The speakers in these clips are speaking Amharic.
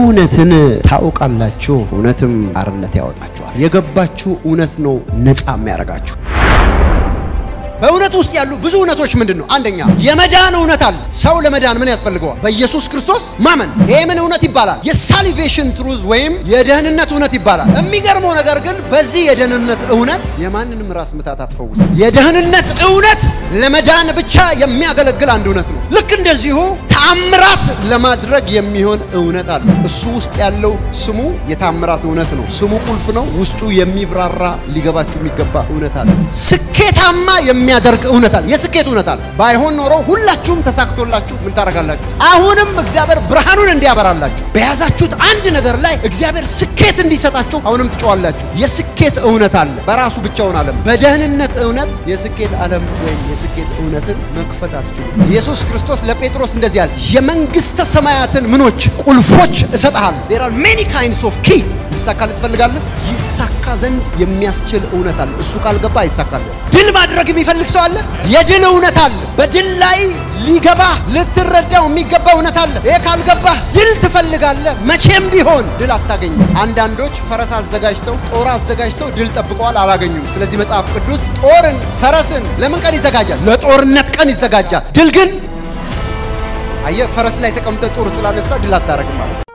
እውነትን ታውቃላችሁ፣ እውነትም አርነት ያወጣችኋል። የገባችሁ እውነት ነው ነፃ የሚያደርጋችሁ። በእውነት ውስጥ ያሉ ብዙ እውነቶች ምንድን ነው? አንደኛ የመዳን እውነት አለ። ሰው ለመዳን ምን ያስፈልገዋል? በኢየሱስ ክርስቶስ ማመን። ይሄ ምን እውነት ይባላል? የሳሊቬሽን ትሩዝ ወይም የደህንነት እውነት ይባላል። የሚገርመው ነገር ግን በዚህ የደህንነት እውነት የማንንም ራስ ምታት አትፈውስም። የደህንነት እውነት ለመዳን ብቻ የሚያገለግል አንድ እውነት ነው። ልክ እንደዚሁ ተአምራት ለማድረግ የሚሆን እውነት አለ። እሱ ውስጥ ያለው ስሙ የታምራት እውነት ነው። ስሙ ቁልፍ ነው። ውስጡ የሚብራራ ሊገባችሁ የሚገባ እውነት አለ። ስኬታማ የሚያደርግ እውነት አለ። የስኬት እውነት አለ። ባይሆን ኖሮ ሁላችሁም ተሳክቶላችሁ ምን ታደርጋላችሁ? አሁንም እግዚአብሔር ብርሃኑን እንዲያበራላችሁ በያዛችሁት አንድ ነገር ላይ እግዚአብሔር ስኬት እንዲሰጣችሁ አሁንም ትጮዋላችሁ። የስኬት እውነት አለ። በራሱ ብቻውን ዓለም በደህንነት እውነት የስኬት ዓለም ወይም የስኬት እውነትን መክፈት አትችሉም። ኢየሱስ ክርስቶስ ለጴጥሮስ እንደዚህ አለ፣ የመንግስተ ሰማያትን ምኖች ቁልፎች እሰጥሃለሁ። there are many kinds of key ይሳካል ትፈልጋለህ? ይሳካ ዘንድ የሚያስችል እውነት አለ። እሱ ካልገባ አይሳካልህ። ድል ማድረግ የሚፈልግ ሰው አለ። የድል እውነት አለ። በድል ላይ ሊገባ ልትረዳው የሚገባ እውነት አለ። ይሄ ካልገባህ ድል ትፈልጋለህ፣ መቼም ቢሆን ድል አታገኝም። አንዳንዶች ፈረስ አዘጋጅተው ጦር አዘጋጅተው ድል ጠብቀዋል፣ አላገኙም። ስለዚህ መጽሐፍ ቅዱስ ጦርን ፈረስን ለምን ቀን ይዘጋጃል? ለጦርነት ቀን ይዘጋጃል። ድል ግን አየህ፣ ፈረስ ላይ ተቀምጠ ጦር ስላነሳ ድል አታረግም ማለት ነው።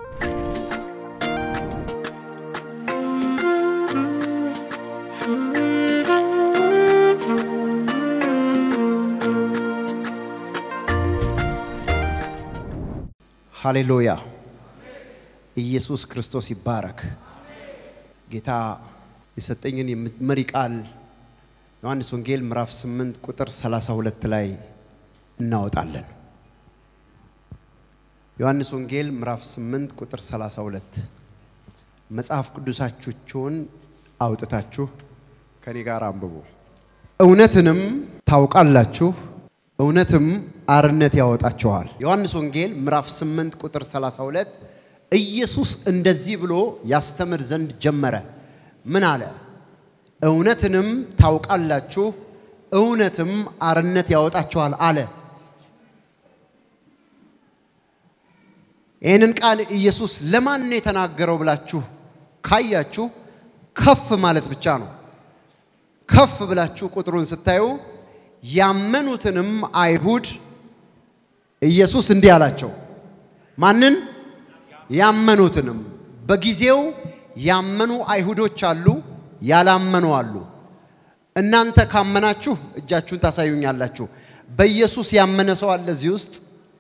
ሃሌሉያ! ኢየሱስ ክርስቶስ ይባረክ። ጌታ የሰጠኝን መሪ ቃል ዮሐንስ ወንጌል ምዕራፍ 8 ቁጥር 32 ላይ እናወጣለን። ዮሐንስ ወንጌል ምዕራፍ 8 ቁጥር 32 መጽሐፍ ቅዱሳችሁን አውጥታችሁ ከኔ ጋር አንብቡ። እውነትንም ታውቃላችሁ እውነትም አርነት ያወጣችኋል። ዮሐንስ ወንጌል ምዕራፍ 8 ቁጥር 32 ኢየሱስ እንደዚህ ብሎ ያስተምር ዘንድ ጀመረ። ምን አለ? እውነትንም ታውቃላችሁ እውነትም አርነት ያወጣችኋል አለ። ይህንን ቃል ኢየሱስ ለማን ነው የተናገረው ብላችሁ ካያችሁ ከፍ ማለት ብቻ ነው። ከፍ ብላችሁ ቁጥሩን ስታዩ ያመኑትንም አይሁድ ኢየሱስ እንዲህ አላቸው። ማንን? ያመኑትንም። በጊዜው ያመኑ አይሁዶች አሉ፣ ያላመኑ አሉ። እናንተ ካመናችሁ እጃችሁን ታሳዩኛላችሁ። በኢየሱስ ያመነ ሰው አለ እዚህ ውስጥ?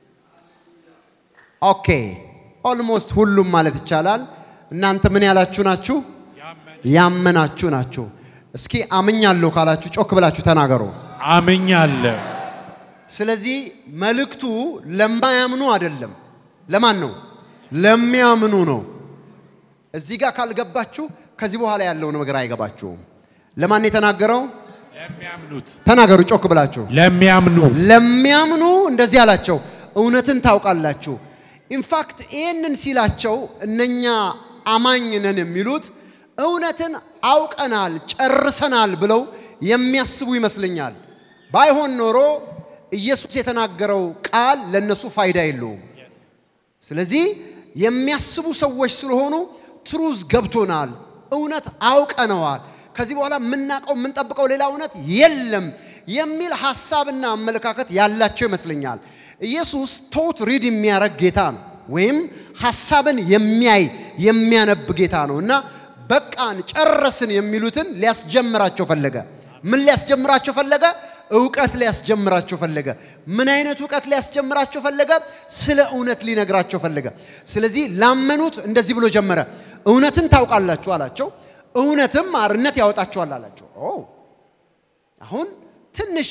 ኦኬ፣ ኦልሞስት ሁሉም ማለት ይቻላል። እናንተ ምን ያላችሁ ናችሁ? ያመናችሁ ናችሁ። እስኪ አምኛለሁ ካላችሁ ጮክ ብላችሁ ተናገሩ። አምኛለሁ። ስለዚህ መልእክቱ ለማያምኑ አይደለም። ለማን ነው? ለሚያምኑ ነው። እዚህ ጋር ካልገባችሁ ከዚህ በኋላ ያለው ነገር አይገባችሁም። ለማን የተናገረው? ለሚያምኑት ተናገሩ ጮክ ብላችሁ። ለሚያምኑ ለሚያምኑ እንደዚህ አላቸው፣ እውነትን ታውቃላችሁ። ኢንፋክት ይህንን ሲላቸው እነኛ አማኝ ነን የሚሉት እውነትን አውቀናል፣ ጨርሰናል ብለው የሚያስቡ ይመስለኛል። ባይሆን ኖሮ ኢየሱስ የተናገረው ቃል ለነሱ ፋይዳ የለውም። ስለዚህ የሚያስቡ ሰዎች ስለሆኑ ትሩዝ ገብቶናል፣ እውነት አውቀነዋል፣ ከዚህ በኋላ የምናውቀው የምንጠብቀው ሌላ እውነት የለም የሚል ሀሳብና አመለካከት ያላቸው ይመስለኛል። ኢየሱስ ቶት ሪድ የሚያደርግ ጌታ ነው፣ ወይም ሀሳብን የሚያይ የሚያነብ ጌታ ነው እና በቃን ጨረስን የሚሉትን ሊያስጀምራቸው ፈለገ። ምን ሊያስጀምራቸው ፈለገ? እውቀት ሊያስጀምራቸው ፈለገ። ምን አይነት እውቀት ሊያስጀምራቸው ፈለገ? ስለ እውነት ሊነግራቸው ፈለገ። ስለዚህ ላመኑት እንደዚህ ብሎ ጀመረ። እውነትን ታውቃላችሁ አላቸው። እውነትም አርነት ያወጣችኋል አላቸው። ኦ አሁን ትንሽ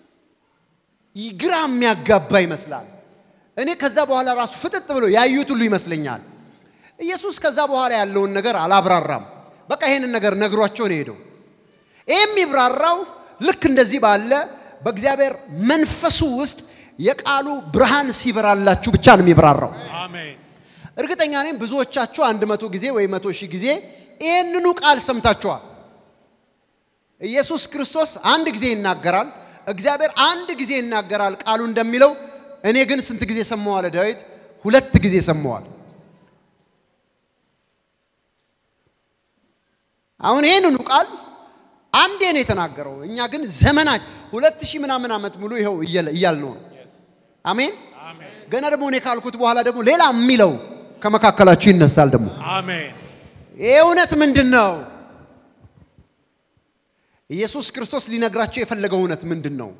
ግራ የሚያጋባ ይመስላል። እኔ ከዛ በኋላ ራሱ ፍጥጥ ብሎ ያዩት ሁሉ ይመስለኛል። ኢየሱስ ከዛ በኋላ ያለውን ነገር አላብራራም። በቃ ይሄንን ነገር ነግሯቸው ነው ሄደው። ይህ የሚብራራው ልክ እንደዚህ ባለ በእግዚአብሔር መንፈሱ ውስጥ የቃሉ ብርሃን ሲበራላችሁ ብቻ ነው የሚብራራው። አሜን። እርግጠኛ ነኝ ብዙዎቻችሁ አንድ መቶ ጊዜ ወይ መቶ ሺህ ጊዜ ይህንኑ ቃል ሰምታችኋል። ኢየሱስ ክርስቶስ አንድ ጊዜ ይናገራል፣ እግዚአብሔር አንድ ጊዜ ይናገራል ቃሉ እንደሚለው። እኔ ግን ስንት ጊዜ ሰማዋለ ዳዊት? ሁለት ጊዜ ሰማዋል። አሁን ይህንኑ ቃል አንዴ ነው የተናገረው። እኛ ግን ዘመናች ሁለት ሺህ ምናምን ዓመት ሙሉ ይኸው እያልነው ነው። አሜን። ገና ደግሞ እኔ ካልኩት በኋላ ደግሞ ሌላ የሚለው ከመካከላችሁ ይነሳል። ደግሞ አሜን። ይህ እውነት ምንድን ነው? ኢየሱስ ክርስቶስ ሊነግራቸው የፈለገው እውነት ምንድን ነው?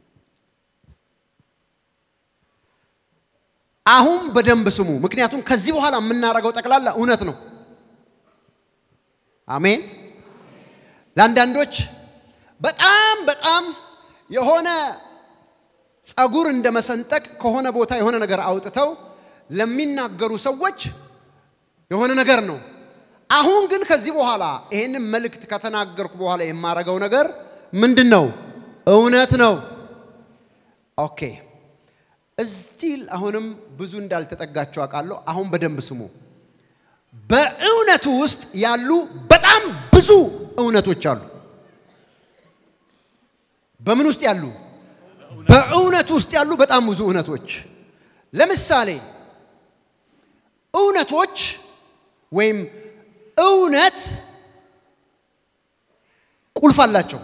አሁን በደንብ ስሙ። ምክንያቱም ከዚህ በኋላ የምናደርገው ጠቅላላ እውነት ነው። አሜን። ለአንዳንዶች በጣም በጣም የሆነ ጸጉር እንደ መሰንጠቅ ከሆነ ቦታ የሆነ ነገር አውጥተው ለሚናገሩ ሰዎች የሆነ ነገር ነው። አሁን ግን ከዚህ በኋላ ይህንን መልእክት ከተናገርኩ በኋላ የማረገው ነገር ምንድን ነው? እውነት ነው። ኦኬ እስቲል አሁንም ብዙ እንዳልተጠጋቸው አውቃለሁ። አሁን በደንብ ስሙ። በእውነቱ ውስጥ ያሉ በጣም ብዙ እውነቶች አሉ። በምን ውስጥ ያሉ? በእውነቱ ውስጥ ያሉ በጣም ብዙ እውነቶች። ለምሳሌ እውነቶች ወይም እውነት ቁልፍ አላቸው።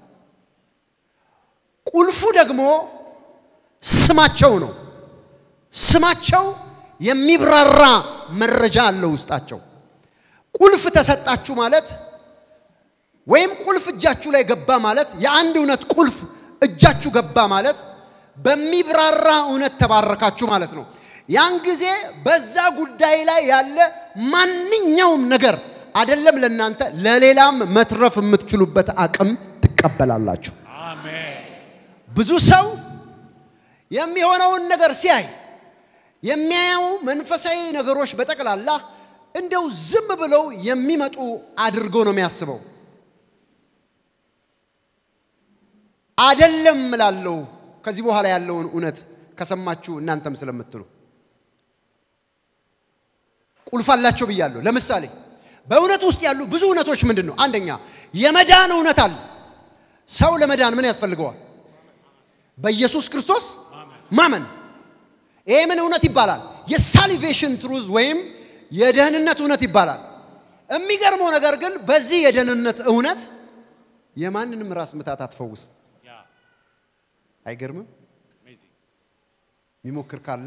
ቁልፉ ደግሞ ስማቸው ነው። ስማቸው የሚብራራ መረጃ አለው ውስጣቸው። ቁልፍ ተሰጣችሁ ማለት ወይም ቁልፍ እጃችሁ ላይ ገባ ማለት የአንድ እውነት ቁልፍ እጃችሁ ገባ ማለት በሚብራራ እውነት ተባረካችሁ ማለት ነው። ያን ጊዜ በዛ ጉዳይ ላይ ያለ ማንኛውም ነገር አይደለም ለእናንተ ለሌላም መትረፍ የምትችሉበት አቅም ትቀበላላችሁ። አሜን። ብዙ ሰው የሚሆነውን ነገር ሲያይ የሚያየው መንፈሳዊ ነገሮች በጠቅላላ እንደው ዝም ብለው የሚመጡ አድርጎ ነው የሚያስበው። አደለም እላለሁ። ከዚህ በኋላ ያለውን እውነት ከሰማችሁ እናንተም ስለምትሉ ቁልፍ አላቸው ብያለሁ። ለምሳሌ በእውነት ውስጥ ያሉ ብዙ እውነቶች ምንድን ነው? አንደኛ የመዳን እውነት አለ። ሰው ለመዳን ምን ያስፈልገዋል? በኢየሱስ ክርስቶስ ማመን። ይሄ ምን እውነት ይባላል? የሳሊቬሽን ትሩዝ ወይም የደህንነት እውነት ይባላል። የሚገርመው ነገር ግን በዚህ የደህንነት እውነት የማንንም ራስ ምታት አትፈውስም። ያ አይገርምም? አሜዚንግ የሚሞክር ካለ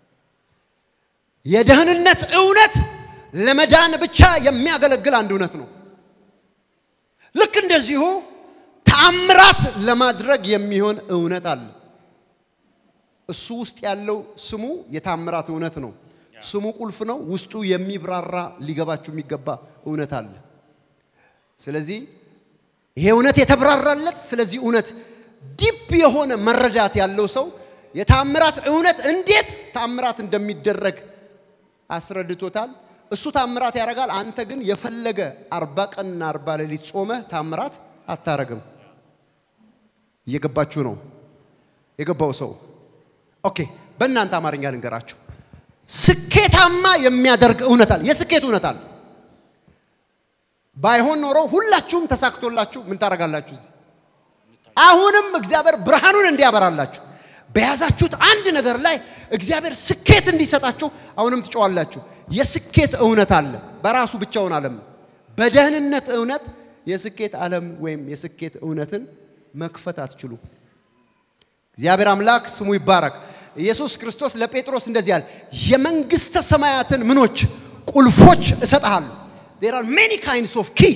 የደህንነት እውነት ለመዳን ብቻ የሚያገለግል አንድ እውነት ነው። ልክ እንደዚሁ ተአምራት ለማድረግ የሚሆን እውነት አለ። እሱ ውስጥ ያለው ስሙ የታምራት እውነት ነው። ስሙ ቁልፍ ነው። ውስጡ የሚብራራ ሊገባችሁ የሚገባ እውነት አለ። ስለዚህ ይሄ እውነት የተብራራለት ስለዚህ እውነት ዲፕ የሆነ መረዳት ያለው ሰው የታምራት እውነት እንዴት ታምራት እንደሚደረግ አስረድቶታል። እሱ ታምራት ያደርጋል። አንተ ግን የፈለገ አርባ ቀንና አርባ ሌሊት ጾመህ ታምራት አታረግም። እየገባችሁ ነው? የገባው ሰው ኦኬ። በእናንተ አማርኛ ልንገራችሁ። ስኬታማ የሚያደርግ እውነት አለ። የስኬት እውነት አለ። ባይሆን ኖሮ ሁላችሁም ተሳክቶላችሁ ምን ታደርጋላችሁ? እዚህ አሁንም እግዚአብሔር ብርሃኑን እንዲያበራላችሁ በያዛችሁት አንድ ነገር ላይ እግዚአብሔር ስኬት እንዲሰጣችሁ አሁንም ትጮዋላችሁ። የስኬት እውነት አለ። በራሱ ብቻውን ዓለም ነው። በደህንነት እውነት የስኬት ዓለም ወይም የስኬት እውነትን መክፈት አትችሉ። እግዚአብሔር አምላክ ስሙ ይባረክ። ኢየሱስ ክርስቶስ ለጴጥሮስ እንደዚህ ያለ የመንግስተ ሰማያትን ምኖች ቁልፎች እሰጥሃለሁ። there are many kinds of key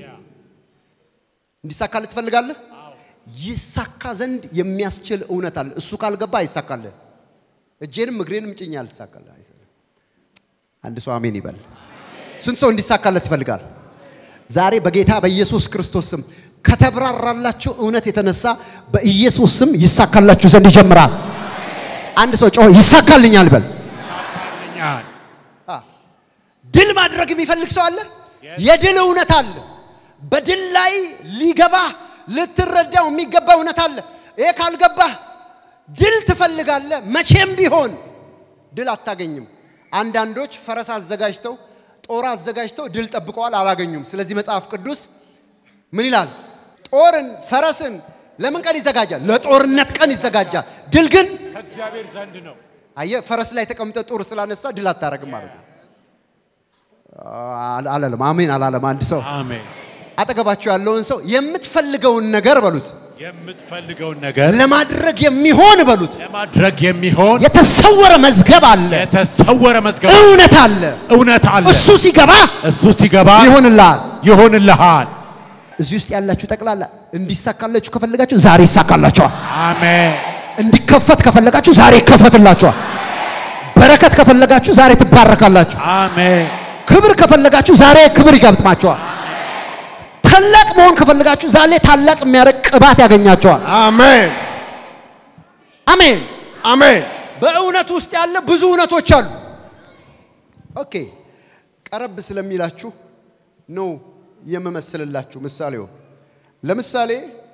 እንዲሳካልህ ትፈልጋለህ? ይሳካ ዘንድ የሚያስችል እውነት አለ። እሱ ካልገባ አይሳካልህ። እጄንም እግሬንም ጭኛ አልሳካልህ። አንድ ሰው አሜን ይበል። ስንት ሰው እንዲሳካለት ይፈልጋል? ዛሬ በጌታ በኢየሱስ ክርስቶስ ስም ከተብራራላችሁ እውነት የተነሳ በኢየሱስ ስም ይሳካላችሁ ዘንድ ይጀምራል። አንድ ሰው ጮሆ ይሳካልኛል በል። ይሳካልኛል። አ፣ ድል ማድረግ የሚፈልግ ሰው አለ። Yes. የድል እውነት አለ። በድል ላይ ሊገባህ ልትረዳው የሚገባ እውነት አለ። ይሄ ካልገባህ ድል ትፈልጋለህ፣ መቼም ቢሆን ድል አታገኝም። አንዳንዶች ፈረስ አዘጋጅተው ጦር አዘጋጅተው ድል ጠብቀዋል፣ አላገኙም። ስለዚህ መጽሐፍ ቅዱስ ምን ይላል? ጦርን ፈረስን ለምን ቀን ይዘጋጃል? ለጦርነት ቀን ይዘጋጃል። ድል ግን ከእግዚአብሔር ዘንድ ነው። አየህ ፈረስ ላይ ተቀምጠ ጦር ስላነሳ ድል አታረግም ማለት ነው። አል- አላለም። አሜን አላለም። አንድ ሰው አሜን። አጠገባችሁ ያለውን ሰው የምትፈልገውን ነገር በሉት፣ የምትፈልገውን ነገር ለማድረግ የሚሆን በሉት፣ ለማድረግ የሚሆን የተሰወረ መዝገብ አለ፣ የተሰወረ መዝገብ እውነት አለ። እውነት አለ። እሱ ሲገባ እሱ ሲገባ ይሆንልሃል። ይሆንልሃል። እዚህ ውስጥ ያላችሁ ጠቅላላ እንዲሳካላችሁ ከፈለጋችሁ ዛሬ ይሳካላችኋል። አሜን። እንዲከፈት ከፈለጋችሁ ዛሬ ይከፈትላችኋል። በረከት ከፈለጋችሁ ዛሬ ትባረካላችሁ። አሜን። ክብር ከፈለጋችሁ ዛሬ ክብር ይገጥማችኋል። ታላቅ መሆን ከፈለጋችሁ ዛሬ ታላቅ የሚያደርግ ቅባት ያገኛችኋል። አሜን አሜን። አሜን በእውነት ውስጥ ያለ ብዙ እውነቶች አሉ። ኦኬ፣ ቀረብ ስለሚላችሁ ነው የምመስልላችሁ። ምሳሌው ለምሳሌ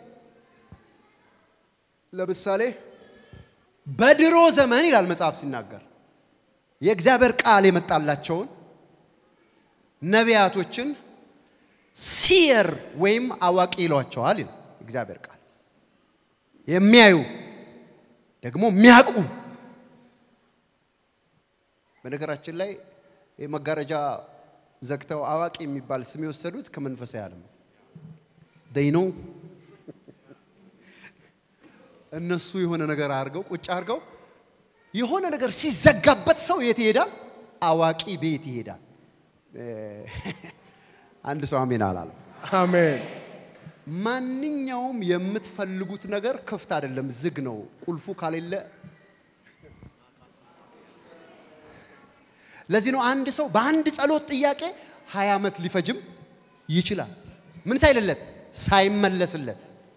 ለምሳሌ በድሮ ዘመን ይላል መጽሐፍ ሲናገር የእግዚአብሔር ቃል የመጣላቸውን ነቢያቶችን ሲየር ወይም አዋቂ ይሏቸዋል ይላል እግዚአብሔር ቃል የሚያዩ ደግሞ የሚያውቁ በነገራችን ላይ የመጋረጃ ዘግተው አዋቂ የሚባል ስም የወሰዱት ከመንፈሳዊ ዓለም ነው። they know እነሱ የሆነ ነገር አድርገው ቁጭ አድርገው የሆነ ነገር ሲዘጋበት ሰው የት ይሄዳል? አዋቂ ቤት ይሄዳል። እ፣ አንድ ሰው አሜን አላለም። አሜን ማንኛውም የምትፈልጉት ነገር ክፍት አይደለም፣ ዝግ ነው። ቁልፉ ካሌለ ለዚህ ነው አንድ ሰው በአንድ ጸሎት ጥያቄ ሀያ ዓመት ሊፈጅም ይችላል። ምን ሳይልለት ሳይመለስለት።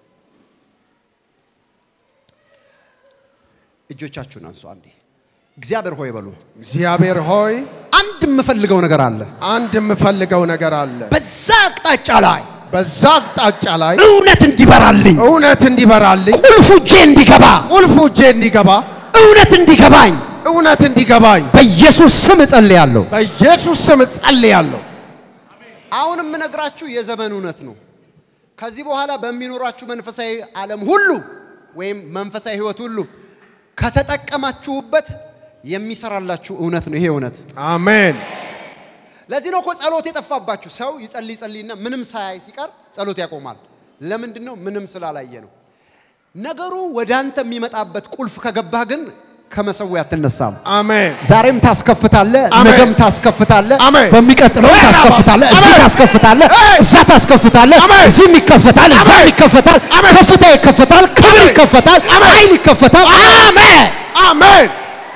እጆቻችሁን አንሱ አንዴ። እግዚአብሔር ሆይ በሉ። እግዚአብሔር ሆይ አንድ የምፈልገው ነገር አለ። አንድ የምፈልገው ነገር አለ በዛ አቅጣጫ ላይ በዛ አቅጣጫ ላይ እውነት እንዲበራልኝ፣ እውነት እንዲበራልኝ ቁልፉ እጄ እንዲገባ፣ ቁልፉ እጄ እንዲገባ እውነት እንዲገባኝ እውነት እንዲገባኝ በኢየሱስ ስም እጸልያለሁ። በኢየሱስ ስም እጸልያለሁ። አሁን የምነግራችሁ የዘመን እውነት ነው። ከዚህ በኋላ በሚኖራችሁ መንፈሳዊ ዓለም ሁሉ ወይም መንፈሳዊ ሕይወት ሁሉ ከተጠቀማችሁበት የሚሰራላችሁ እውነት ነው። ይሄ እውነት አሜን ለዚህ ነው እኮ ጸሎት የጠፋባችሁ። ሰው ይጸልይ ይጸልይና ምንም ሳያይ ሲቀር ጸሎት ያቆማል። ለምንድን ነው? ምንም ስላላየ ነው። ነገሩ ወደ አንተ የሚመጣበት ቁልፍ ከገባህ ግን ከመሰዊያ አትነሳም። አሜን ዛሬም ታስከፍታለህ፣ አሜን። ነገም ታስከፍታለህ፣ አሜን። በሚቀጥለው አሜን። ታስከፍታለህ፣ እዚህ አሜን። ታስከፍታለህ፣ አሜን። እዛ ታስከፍታለህ፣ አሜን። እዚህም ይከፈታል፣ እዛም አሜን። ይከፈታል፣ አሜን። ከፍታ ይከፈታል፣ ክብር አሜን። ይከፈታል፣ አሜን። ኃይል ይከፈታል። አሜን። አሜን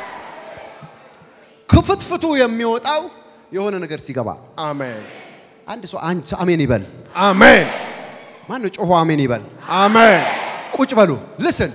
ክፍትፍቱ የሚወጣው የሆነ ነገር ሲገባ አሜን አንድ ሰው አንድ ሰው አሜን ይበል። አሜን ማን ነው ጮሆ አሜን ይበል? አሜን ቁጭ በሉ ልስን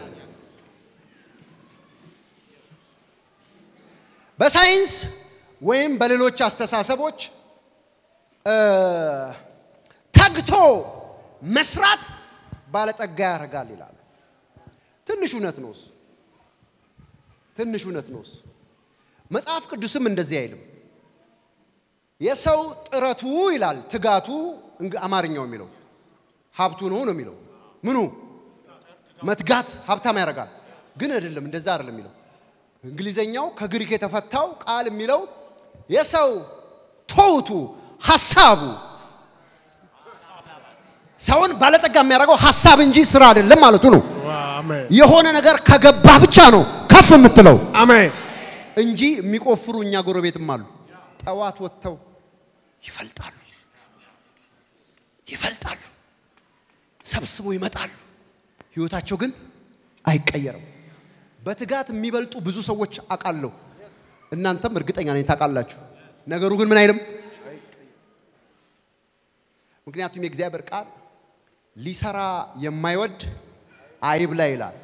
በሳይንስ ወይም በሌሎች አስተሳሰቦች እ፣ ተግቶ መስራት ባለጠጋ ያደርጋል ይላሉ። ትንሽ እውነት ነው እሱ። ትንሽ እውነት ነው እሱ። መጽሐፍ ቅዱስም እንደዚህ አይልም። የሰው ጥረቱ ይላል ትጋቱ፣ እንግ- አማርኛው የሚለው ሀብቱ ነው ነው የሚለው ምኑ መትጋት ሀብታም ያደርጋል። ግን አይደለም፣ እንደዛ አይደለም የሚለው እንግሊዘኛው ከግሪክ የተፈታው ቃል የሚለው የሰው ቶውቱ ሀሳቡ ሰውን ባለጠጋ የሚያደርገው ሀሳብ እንጂ ስራ አይደለም ማለቱ ነው። አሜን የሆነ ነገር ከገባ ብቻ ነው ከፍ የምትለው አሜን እንጂ የሚቆፍሩ እኛ ጎረቤትም አሉ። ጠዋት ወጥተው ይፈልጣሉ ይፈልጣሉ፣ ሰብስበው ይመጣሉ። ህይወታቸው ግን አይቀየርም። በትጋት የሚበልጡ ብዙ ሰዎች አውቃለሁ። እናንተም እርግጠኛ ነኝ ታውቃላችሁ። ነገሩ ግን ምን አይልም። ምክንያቱም የእግዚአብሔር ቃል ሊሰራ የማይወድ አይብላ ይላል።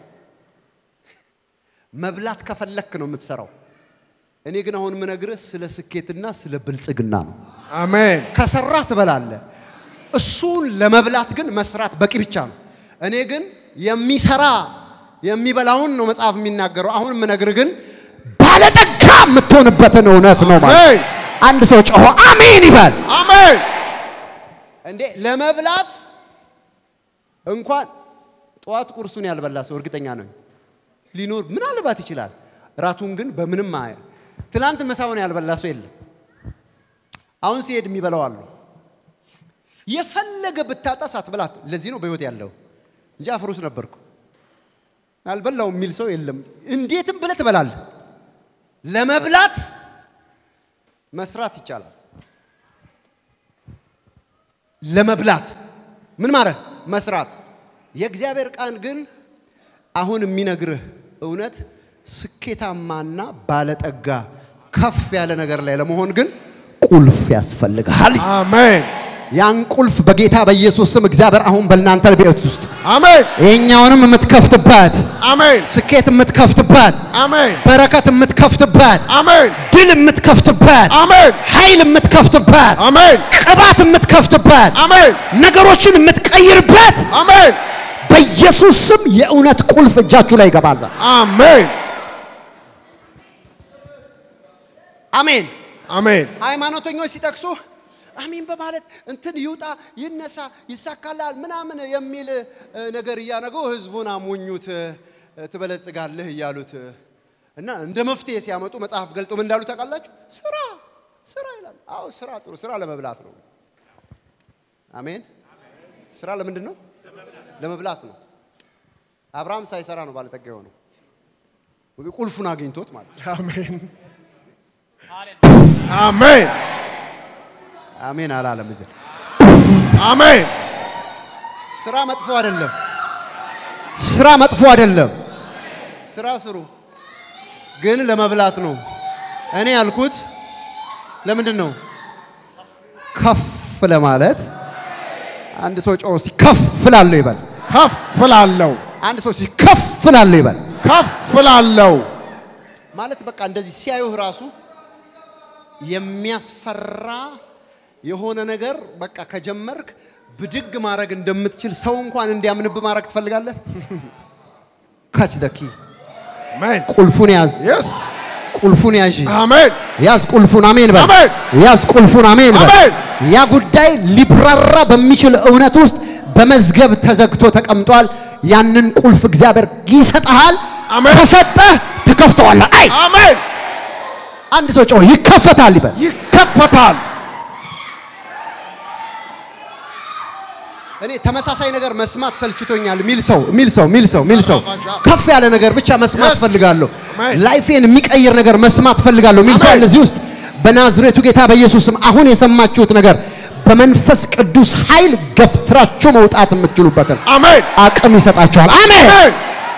መብላት ከፈለክ ነው የምትሰራው። እኔ ግን አሁን የምነግርህ ስለ ስኬትና ስለ ብልጽግና ነው። አሜን ከሰራህ ትበላለህ። እሱን ለመብላት ግን መስራት በቂ ብቻ ነው። እኔ ግን የሚሰራ የሚበላውን ነው መጽሐፍ የሚናገረው። አሁን የምነግርህ ግን ባለጠጋ የምትሆንበትን እውነት ነው ማለት። አሜን አንድ ሰው ጮሆ አሜን ይበል። አሜን እንዴ ለመብላት እንኳን ጠዋት ቁርሱን ያልበላ ሰው እርግጠኛ ነኝ ሊኖር ምናልባት ይችላል። ራቱን ግን በምንም አያ ትናንት ምሳውን ያልበላ ሰው የለም። አሁን ሲሄድ የሚበላው አሉ። የፈለገ ብታጣ ሳትበላት። ለዚህ ነው በህይወት ያለው እንጂ አፍሩስ ነበርኩ አልበላውም የሚል ሰው የለም። እንዴትም ብለህ ትበላለህ። ለመብላት መስራት ይቻላል። ለመብላት ምን ማለት መስራት። የእግዚአብሔር ቃል ግን አሁን የሚነግርህ እውነት ስኬታማና ባለጠጋ ከፍ ያለ ነገር ላይ ለመሆን ግን ቁልፍ ያስፈልግሃል። አሜን ያን ቁልፍ በጌታ በኢየሱስ ስም እግዚአብሔር አሁን በእናንተ ቤት ውስጥ አሜን ይሄኛውንም የምትከፍትበት አሜን ስኬት የምትከፍትበት አሜን በረከት የምትከፍትበት አሜን ድል የምትከፍትበት አሜን ኃይል የምትከፍትበት አሜን ቅባት የምትከፍትበት አሜን ነገሮችን የምትቀይርበት አሜን በኢየሱስ ስም የእውነት ቁልፍ እጃችሁ ላይ ይገባል። አሜን አሜን። አሜን ሃይማኖተኞች ሲጠቅሱ አሜን በማለት እንትን ይውጣ ይነሳ ይሳካላል ምናምን የሚል እ፣ ነገር እያነጉ ህዝቡን አሞኙት እ፣ ትበለጽጋለህ እያሉት እ፣ እና እንደ መፍትሄ ሲያመጡ መጽሐፍ ገልጦ ምን እንዳሉ ታውቃላችሁ? ስራ ስራ ይላል። አዎ ስራ ጥሩ ስራ ለመብላት ነው። አሜን። ስራ ለምንድን ነው? ለመብላት ነው። አብርሃም ሳይሰራ ነው ባለጠጋ የሆነው ቁልፉን አግኝቶት ማለት ነው። አሜን አሜን አሜን አላለም እዚህ አሜን ስራ መጥፎ አይደለም። ስራ መጥፎ አይደለም። ስራ ስሩ፣ ግን ለመብላት ነው። እኔ ያልኩት ለምንድን ነው? ከፍ ለማለት አንድ ሰው ጮህ እስቲ ከፍ ላለሁ ይበል። ከፍ ላለው አንድ ሰው እስቲ ከፍ ላለሁ ይበል። ከፍ ላለው ማለት በቃ እንደዚህ ሲያዩህ ራሱ የሚያስፈራ የሆነ ነገር በቃ ከጀመርክ ብድግ ማድረግ እንደምትችል ሰው እንኳን እንዲያምንብ ማድረግ ትፈልጋለህ። ካች ደኪ አሜን ቁልፉን ያዝ፣ የስ ቁልፉን ያዥ፣ አሜን ያዝ ቁልፉን። አሜን በል። አሜን። ያዝ ቁልፉን። አሜን በል። አሜን። ያ ጉዳይ ሊብራራ በሚችል እውነት ውስጥ በመዝገብ ተዘግቶ ተቀምጧል። ያንን ቁልፍ እግዚአብሔር ይሰጥሃል። አሜን። ከሰጠህ ትከፍተዋለህ። አይ አሜን አንድ ሰው ጮህ ይከፈታል ይበል። ይከፈታል እኔ ተመሳሳይ ነገር መስማት ሰልችቶኛል ሚል ሰው ሚል ሰው ሚል ሰው ሚል ሰው ከፍ ያለ ነገር ብቻ መስማት Yes. ፈልጋለሁ። Amen. ላይፌን የሚቀይር ነገር መስማት ፈልጋለሁ ሚል ሰው Amen. አለ እዚህ ውስጥ በናዝሬቱ ጌታ በኢየሱስ ስም አሁን የሰማችሁት ነገር በመንፈስ ቅዱስ ኃይል ገፍትራችሁ መውጣት የምትችሉበትን አሜን አቅም ይሰጣችኋል። አሜን። አሜን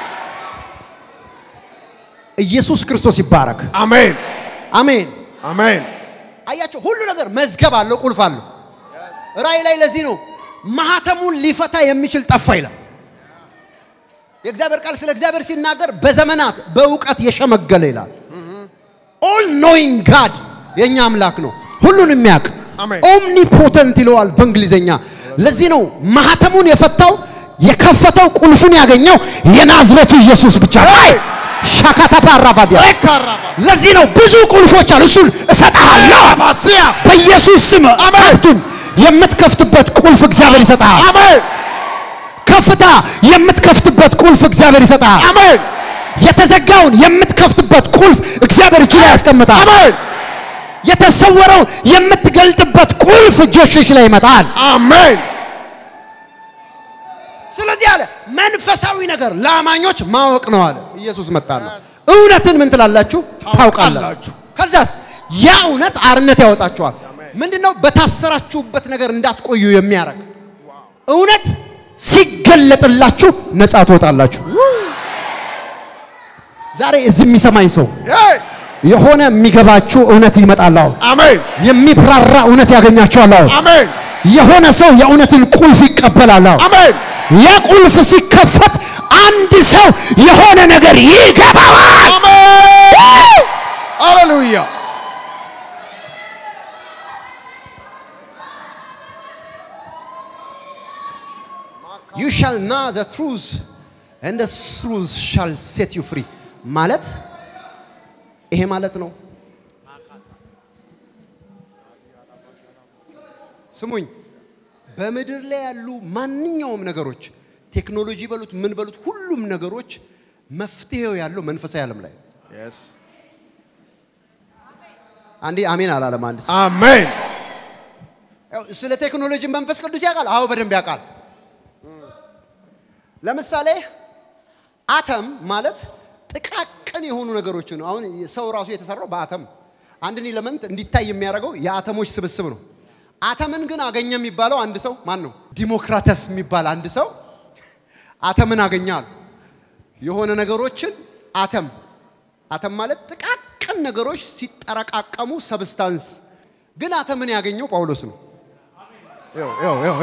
ኢየሱስ ክርስቶስ ይባረክ። አሜን አሜን። አሜን አያቸው ሁሉ ነገር መዝገብ አለው፣ ቁልፍ አለው። ራእይ ላይ ለዚህ ነው ማህተሙን ሊፈታ የሚችል ጠፋ ይላል። የእግዚአብሔር ቃል ስለ እግዚአብሔር ሲናገር በዘመናት በእውቀት የሸመገለ ይላል። ኦል ኖይንግ ጋድ የእኛ አምላክ ነው፣ ሁሉን የሚያውቅ አሜን። ኦምኒፖተንት ይለዋል በእንግሊዝኛ። ለዚህ ነው ማህተሙን የፈታው የከፈተው ቁልፉን ያገኘው የናዝሬቱ ኢየሱስ ብቻ ነው። አይ ሻካታ ፓራባዲያ ኤካራባ ለዚህ ነው ብዙ ቁልፎች አሉ። እሱን እሰጥሃለሁ ማሲያ በኢየሱስ ስም አሜን። ሀብቱን የምትከፍትበት ቁልፍ እግዚአብሔር ይሰጥሃል። አሜን ከፍታ የምትከፍትበት ቁልፍ እግዚአብሔር ይሰጥሃል። አሜን የተዘጋውን የምትከፍትበት ቁልፍ እግዚአብሔር እጅ ላይ ያስቀምጣል። አሜን የተሰወረውን የምትገልጥበት ቁልፍ እጆችሽ ላይ ይመጣል። አሜን ስለዚህ አለ መንፈሳዊ ነገር ለአማኞች ማወቅ ነው አለ ኢየሱስ መጣና እውነትን ምን ትላላችሁ ታውቃላችሁ ታውቃላችሁ። ከዛስ ያ እውነት አርነት ያወጣችኋል ምንድነው በታሰራችሁበት ነገር እንዳትቆዩ የሚያደርግ እውነት ሲገለጥላችሁ ነፃ ትወጣላችሁ ዛሬ እዚህ የሚሰማኝ ሰው ሄይ የሆነ የሚገባችሁ እውነት ይመጣል አሁን አሜን የሚብራራ እውነት ያገኛችኋል አሁን አሜን የሆነ ሰው የእውነትን ቁልፍ ይቀበላል አሁን አሜን የቁልፍ ሲከፈት አንድ ሰው የሆነ ነገር ይገባዋል። አሜን ሃሌሉያ you shall know the truth and the truth shall set you free ማለት ይሄ ማለት ነው። ስሙኝ፣ በምድር ላይ ያሉ ማንኛውም ነገሮች ቴክኖሎጂ በሉት ምን በሉት ሁሉም ነገሮች መፍትሄው ያለው መንፈሳዊ ዓለም ላይ ነው። yes አንዴ አሜን አላለም አንድ ሰው። አሜን ያው ስለ ቴክኖሎጂ መንፈስ ቅዱስ ያውቃል። አዎ በደንብ ያውቃል። ለምሳሌ አተም ማለት ጥቃቅን የሆኑ ነገሮች ነው። አሁን ሰው ራሱ የተሰራው በአተም አንድን ኤሌመንት እንዲታይ የሚያደርገው የአተሞች ስብስብ ነው። አተምን ግን አገኘ የሚባለው አንድ ሰው ማን ነው? ዲሞክራተስ የሚባል አንድ ሰው አተምን አገኛል። የሆነ ነገሮችን አተም አተም ማለት ጥቃቅን ነገሮች ሲጠረቃቀሙ ሰብስታንስ። ግን አተምን ያገኘው ጳውሎስ ነው። ይኸው ይኸው ይኸው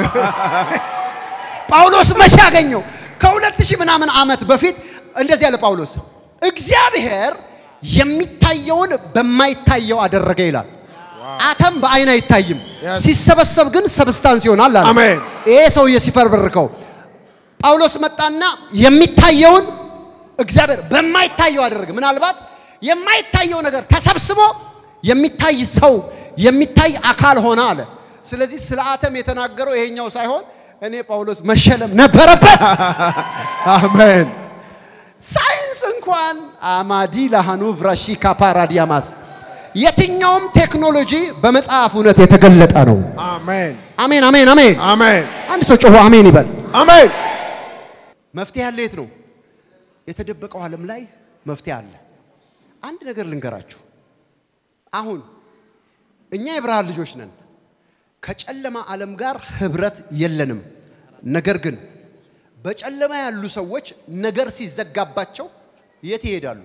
ጳውሎስ መቼ ያገኘው? ከሁለት ሺህ ምናምን ዓመት በፊት እንደዚህ ያለ ጳውሎስ እግዚአብሔር የሚታየውን በማይታየው አደረገ ይላል። አተም በአይን አይታይም፣ Yes. ሲሰበሰብ ግን ሰብስታንስ ይሆናል አለ። አሜን። ይሄ ሰውዬ ሲፈርበርከው ጳውሎስ መጣና የሚታየውን እግዚአብሔር በማይታየው አደረገ። ምናልባት የማይታየው ነገር ተሰብስቦ የሚታይ ሰው የሚታይ አካል ሆነ አለ። ስለዚህ ስለ አተም የተናገረው ይሄኛው ሳይሆን እኔ ጳውሎስ መሸለም ነበረበት። አሜን። ሳይንስ እንኳን አማዲ ላሃኑ ቭራሺ ካፓራዲያማስ የትኛውም ቴክኖሎጂ በመጽሐፍ እውነት የተገለጠ ነው። አሜን። አሜን አሜን አሜን። አሜን። አንድ ሰው ጮሆ አሜን ይበል። አሜን። መፍትሄ አለ። የት ነው የተደበቀው? ዓለም ላይ መፍትሄ አለ። አንድ ነገር ልንገራችሁ። አሁን እኛ የብርሃን ልጆች ነን። ከጨለማ ዓለም ጋር ህብረት የለንም። ነገር ግን በጨለማ ያሉ ሰዎች ነገር ሲዘጋባቸው የት ይሄዳሉ?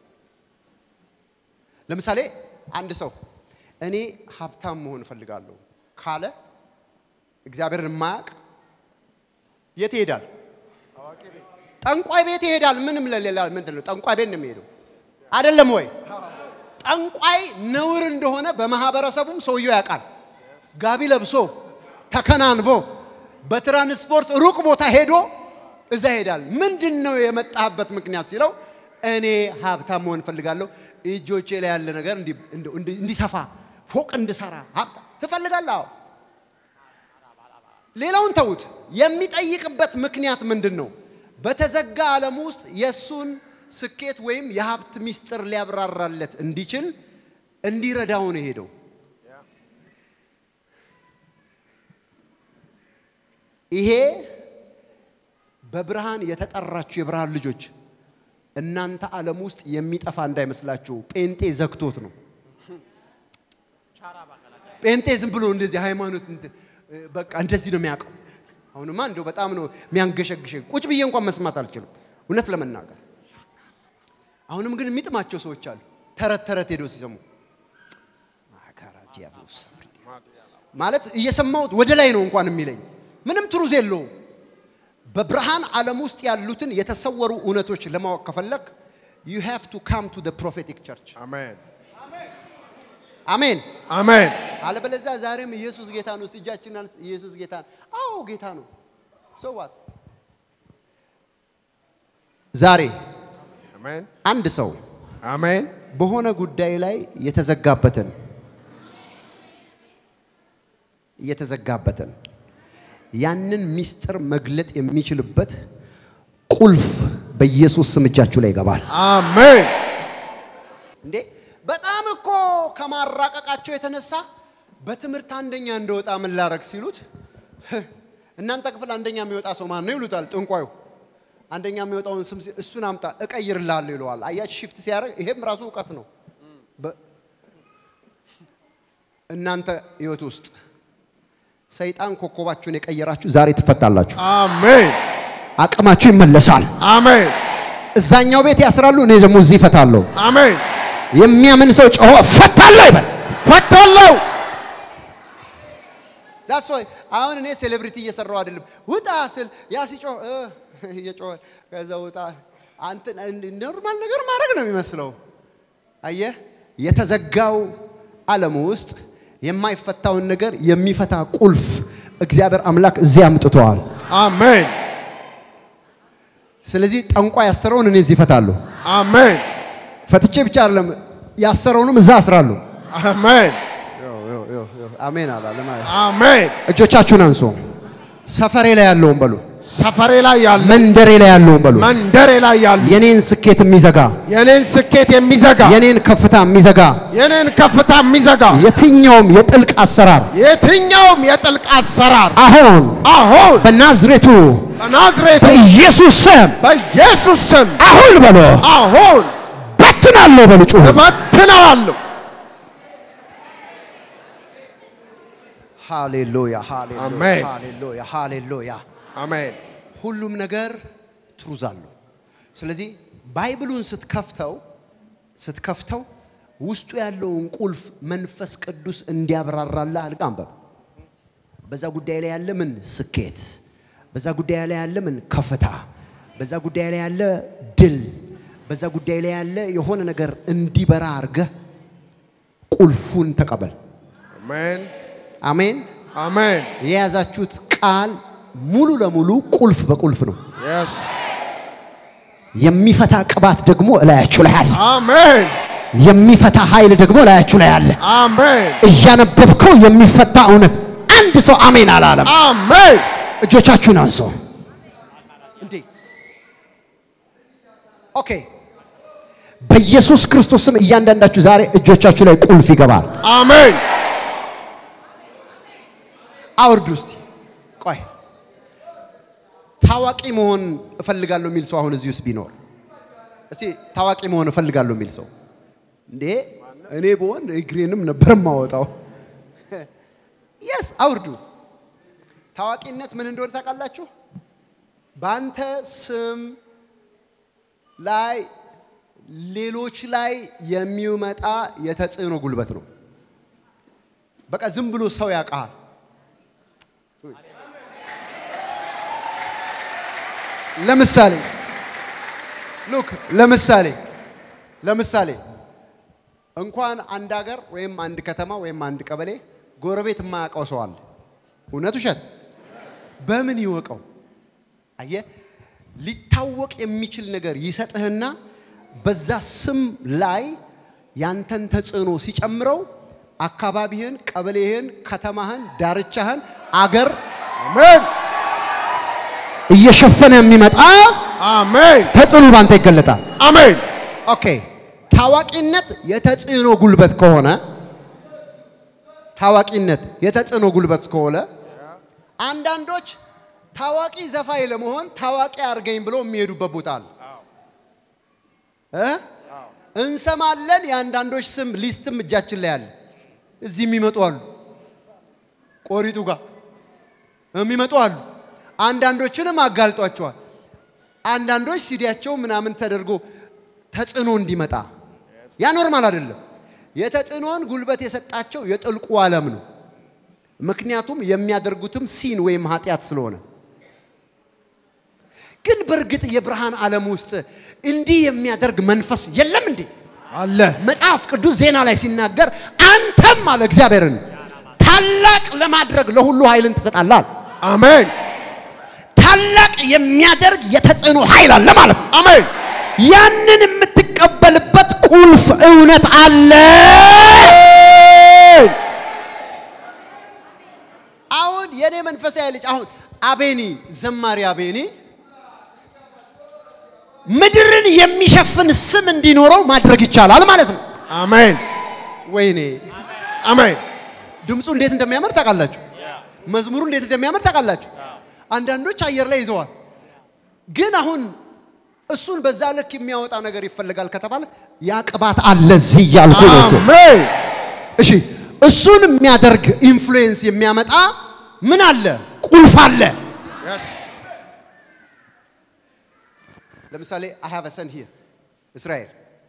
ለምሳሌ አንድ ሰው እኔ ሀብታም መሆን እፈልጋለሁ ካለ እግዚአብሔርን የማያውቅ የት ይሄዳል? ጠንቋይ ቤት ይሄዳል። ምንም ለሌላ ምንድን ነው ጠንቋይ ቤት ነው የሚሄደው አይደለም ወይ? ጠንቋይ ነውር እንደሆነ በማህበረሰቡም ሰውየው ያውቃል። ጋቢ ለብሶ ተከናንቦ በትራንስፖርት ሩቅ ቦታ ሄዶ እዛ ይሄዳል። ምንድን ነው የመጣህበት ምክንያት ሲለው እኔ ሀብታም መሆን እፈልጋለሁ፣ እጆቼ ላይ ያለ ነገር እንዲ- እንዲ- እንዲ- እንዲሰፋ ፎቅ እንድሰራ ሀብታ ትፈልጋለህ? አዎ። ሌላውን ተዉት። የሚጠይቅበት ምክንያት ምንድን ነው? በተዘጋ ዓለም ውስጥ የእሱን ስኬት ወይም የሀብት ሚስጥር ሊያብራራለት እንዲችል እንዲረዳው ነው የሄደው። ይሄ በብርሃን የተጠራችሁ የብርሃን ልጆች እናንተ ዓለም ውስጥ የሚጠፋ እንዳይመስላችሁ ጴንጤ ዘግቶት ነው። ጴንጤ ዝም ብሎ እንደዚህ ሃይማኖት እንትን በቃ እንደዚህ ነው የሚያውቀው። አሁንማ እንደው በጣም ነው የሚያንገሸግሸኝ። ቁጭ ብዬ እንኳን መስማት አልችልም፣ እውነት ለመናገር አሁንም ግን የሚጥማቸው ሰዎች አሉ። ተረት ተረት ሄደው ሲሰሙ ማለት እየሰማሁት ወደ ላይ ነው እንኳን የሚለኝ ምንም ትሩዝ የለውም። በብርሃን ዓለም ውስጥ ያሉትን የተሰወሩ እውነቶች ለማወቅ ከፈለግ you have to come to the prophetic church አሜን። አሜን። አሜን። አለበለዚያ ዛሬም ኢየሱስ ጌታ ነው። እስቲ እጃችንን አንስ- ኢየሱስ ጌታ ነው። አዎ ጌታ ነው። so what ዛሬ አሜን። አንድ ሰው አሜን። በሆነ ጉዳይ ላይ የተዘጋበትን የተዘጋበትን ያንን ሚስጥር መግለጥ የሚችልበት ቁልፍ በኢየሱስ ስም እጃችሁ ላይ ይገባል። አሜን። እንዴ በጣም እኮ ከማራቀቃቸው የተነሳ በትምህርት አንደኛ እንደወጣ ምን ላረግ ሲሉት "ህህ፣ እናንተ ክፍል አንደኛ የሚወጣ ሰው ማን ነው ይሉታል ጥንቋዩ። አንደኛ የሚወጣውን ስም ሲ- እሱን አምጣ እቀይርልሃለሁ ይለዋል። አያች ሽፍት ሲያደርግ ይሄም ራሱ እውቀት ነው። በ- እናንተ ህይወት ውስጥ ሰይጣን ኮከባችሁን የቀየራችሁ ዛሬ ትፈታላችሁ። አሜን። አቅማችሁ ይመለሳል። አሜን። እዛኛው ቤት ያስራሉ፣ እኔ ደግሞ እዚህ እፈታለሁ። አሜን። የሚያምን ሰው ጮሆ እፈታለሁ ይበል። ፈታለሁ። ዛት ሰው አሁን እኔ ሴሌብሪቲ እየሰራው አይደለም። ውጣ ስል ያ ሲጮህ እ እየጮኸ ከዛ ውጣ አንተ ኖርማል ነገር ማድረግ ነው የሚመስለው። አየህ፣ የተዘጋው ዓለም ውስጥ የማይፈታውን ነገር የሚፈታ ቁልፍ እግዚአብሔር አምላክ እዚህ አምጥተዋል። አሜን። ስለዚህ ጠንቋ ያሰረውን እኔ እዚህ እፈታለሁ። አሜን። ፈትቼ ብቻ አይደለም ያሰረውንም እዛ አስራለሁ። አሜን። አሜን አላለም። አሜን። እጆቻችሁን አንሱ። ሰፈሬ ላይ ያለውን በሉ ሰፈሬ ላይ ያሉ መንደሬ ላይ ያለውን በሉ መንደሬ ላይ ያሉ የኔን ስኬት የሚዘጋ የኔን ስኬት የሚዘጋ የኔን ከፍታ የሚዘጋ የኔን ከፍታ የሚዘጋ የትኛውም የጥልቅ አሰራር የትኛውም የጥልቅ አሰራር አሁን አሁን በናዝሬቱ በናዝሬቱ በኢየሱስ ስም በኢየሱስ ስም አሁን በሎ አሁን በትናለሁ በሉ ጩሁ እበትነዋለሁ። ሃሌሉያ አሜን። ሃሌሉያ ሃሌሉያ አሜን ሁሉም ነገር ትሩዝ አለው። ስለዚህ ባይብሉን ስትከፍተው ስትከፍተው ውስጡ ያለውን ቁልፍ መንፈስ ቅዱስ እንዲያብራራልህ አድርገህ አንበብ። በዛ ጉዳይ ላይ ያለ ምን ስኬት፣ በዛ ጉዳይ ላይ ያለ ምን ከፍታ፣ በዛ ጉዳይ ላይ ያለ ድል፣ በዛ ጉዳይ ላይ ያለ የሆነ ነገር እንዲበራ አድርገህ ቁልፉን ተቀበል። አሜን አሜን። አሜን የያዛችሁት ቃል ሙሉ ለሙሉ ቁልፍ በቁልፍ ነው። የስ የሚፈታ ቅባት ደግሞ እላያችሁ ላይ አለ። አሜን የሚፈታ ኃይል ደግሞ እላያችሁ ላይ አለ። አሜን እያነበብከው የሚፈታ እውነት አንድ ሰው አሜን አላለም። አሜን እጆቻችሁን አንሶ እንዴ ኦኬ። በኢየሱስ ክርስቶስ ስም እያንዳንዳችሁ ዛሬ እጆቻችሁ ላይ ቁልፍ ይገባል። አሜን አውርዱ እስቲ። ቆይ ታዋቂ መሆን እፈልጋለሁ የሚል ሰው አሁን እዚህ ውስጥ ቢኖር እስቲ ታዋቂ መሆን እፈልጋለሁ የሚል ሰው እንዴ እኔ ብሆን እግሬንም ነበር የማወጣው። የስ አውርዱ። ታዋቂነት ምን እንደሆነ ታውቃላችሁ? በአንተ ስም ላይ ሌሎች ላይ የሚመጣ የተጽዕኖ ጉልበት ነው። በቃ ዝም ብሎ ሰው ያውቃል። ለምሳሌ ሉክ ለምሳሌ ለምሳሌ እንኳን አንድ ሀገር ወይም አንድ ከተማ ወይም አንድ ቀበሌ ጎረቤት የማያውቀው ሰው አለ። እውነት ውሸት? በምን ይወቀው? አየ ሊታወቅ የሚችል ነገር ይሰጥህና በዛ ስም ላይ ያንተን ተጽዕኖ ሲጨምረው አካባቢህን፣ ቀበሌህን፣ ከተማህን፣ ዳርቻህን፣ አገር አሜን እየሸፈነ የሚመጣ አሜን ተጽዕኖ ባንተ ይገለጣል። አሜን ኦኬ ታዋቂነት የተጽዕኖ ጉልበት ከሆነ ታዋቂነት የተጽዕኖ ጉልበት ከሆነ አንዳንዶች ታዋቂ ዘፋኝ ለመሆን ታዋቂ አድርገኝ ብሎ የሚሄዱበት ቦታ አለ እ እንሰማለን። የአንዳንዶች ስም ሊስትም እጃችን ላይ አለ። እዚህ የሚመጡ አሉ፣ ቆሪጡ ጋር የሚመጡ አሉ። አንዳንዶችንም አጋልጧቸዋል። አንዳንዶች ሲዲያቸው ምናምን ተደርጎ ተጽዕኖ እንዲመጣ ያ ኖርማል አይደለም። የተጽዕኖን ጉልበት የሰጣቸው የጥልቁ ዓለም ነው። ምክንያቱም የሚያደርጉትም ሲን ወይም ኃጢአት ስለሆነ። ግን በእርግጥ የብርሃን ዓለም ውስጥ እንዲህ የሚያደርግ መንፈስ የለም እንዴ? አለ መጽሐፍ ቅዱስ ዜና ላይ ሲናገር አንተም አለ እግዚአብሔርን ታላቅ ለማድረግ ለሁሉ ኃይልን ትሰጣለህ አለ። አሜን ታላቅ የሚያደርግ የተጽዕኖ ኃይል አለ ማለት ነው። አሜን ያንን የምትቀበልበት ቁልፍ እውነት አለ። አሁን የኔ መንፈሳዊ ልጅ አሁን አቤኒ ዘማሪ አቤኒ ምድርን የሚሸፍን ስም እንዲኖረው ማድረግ ይቻላል ማለት ነው። አሜን ወይኔ አሜን ድምፁ እንዴት እንደሚያምር ታውቃላችሁ። መዝሙሩ እንዴት እንደሚያምር ታውቃላችሁ። አንዳንዶች አየር ላይ ይዘዋል። ግን አሁን እሱን በዛ ልክ የሚያወጣ ነገር ይፈልጋል ከተባለ ያ ቅባት አለ እዚህ እያልኩ ነው እኮ። አሜን እሺ እሱን የሚያደርግ ኢንፍሉዌንስ የሚያመጣ ምን አለ? ቁልፍ አለ። የስ ለምሳሌ አይ ሃቭ ሰን ሂር እስራኤል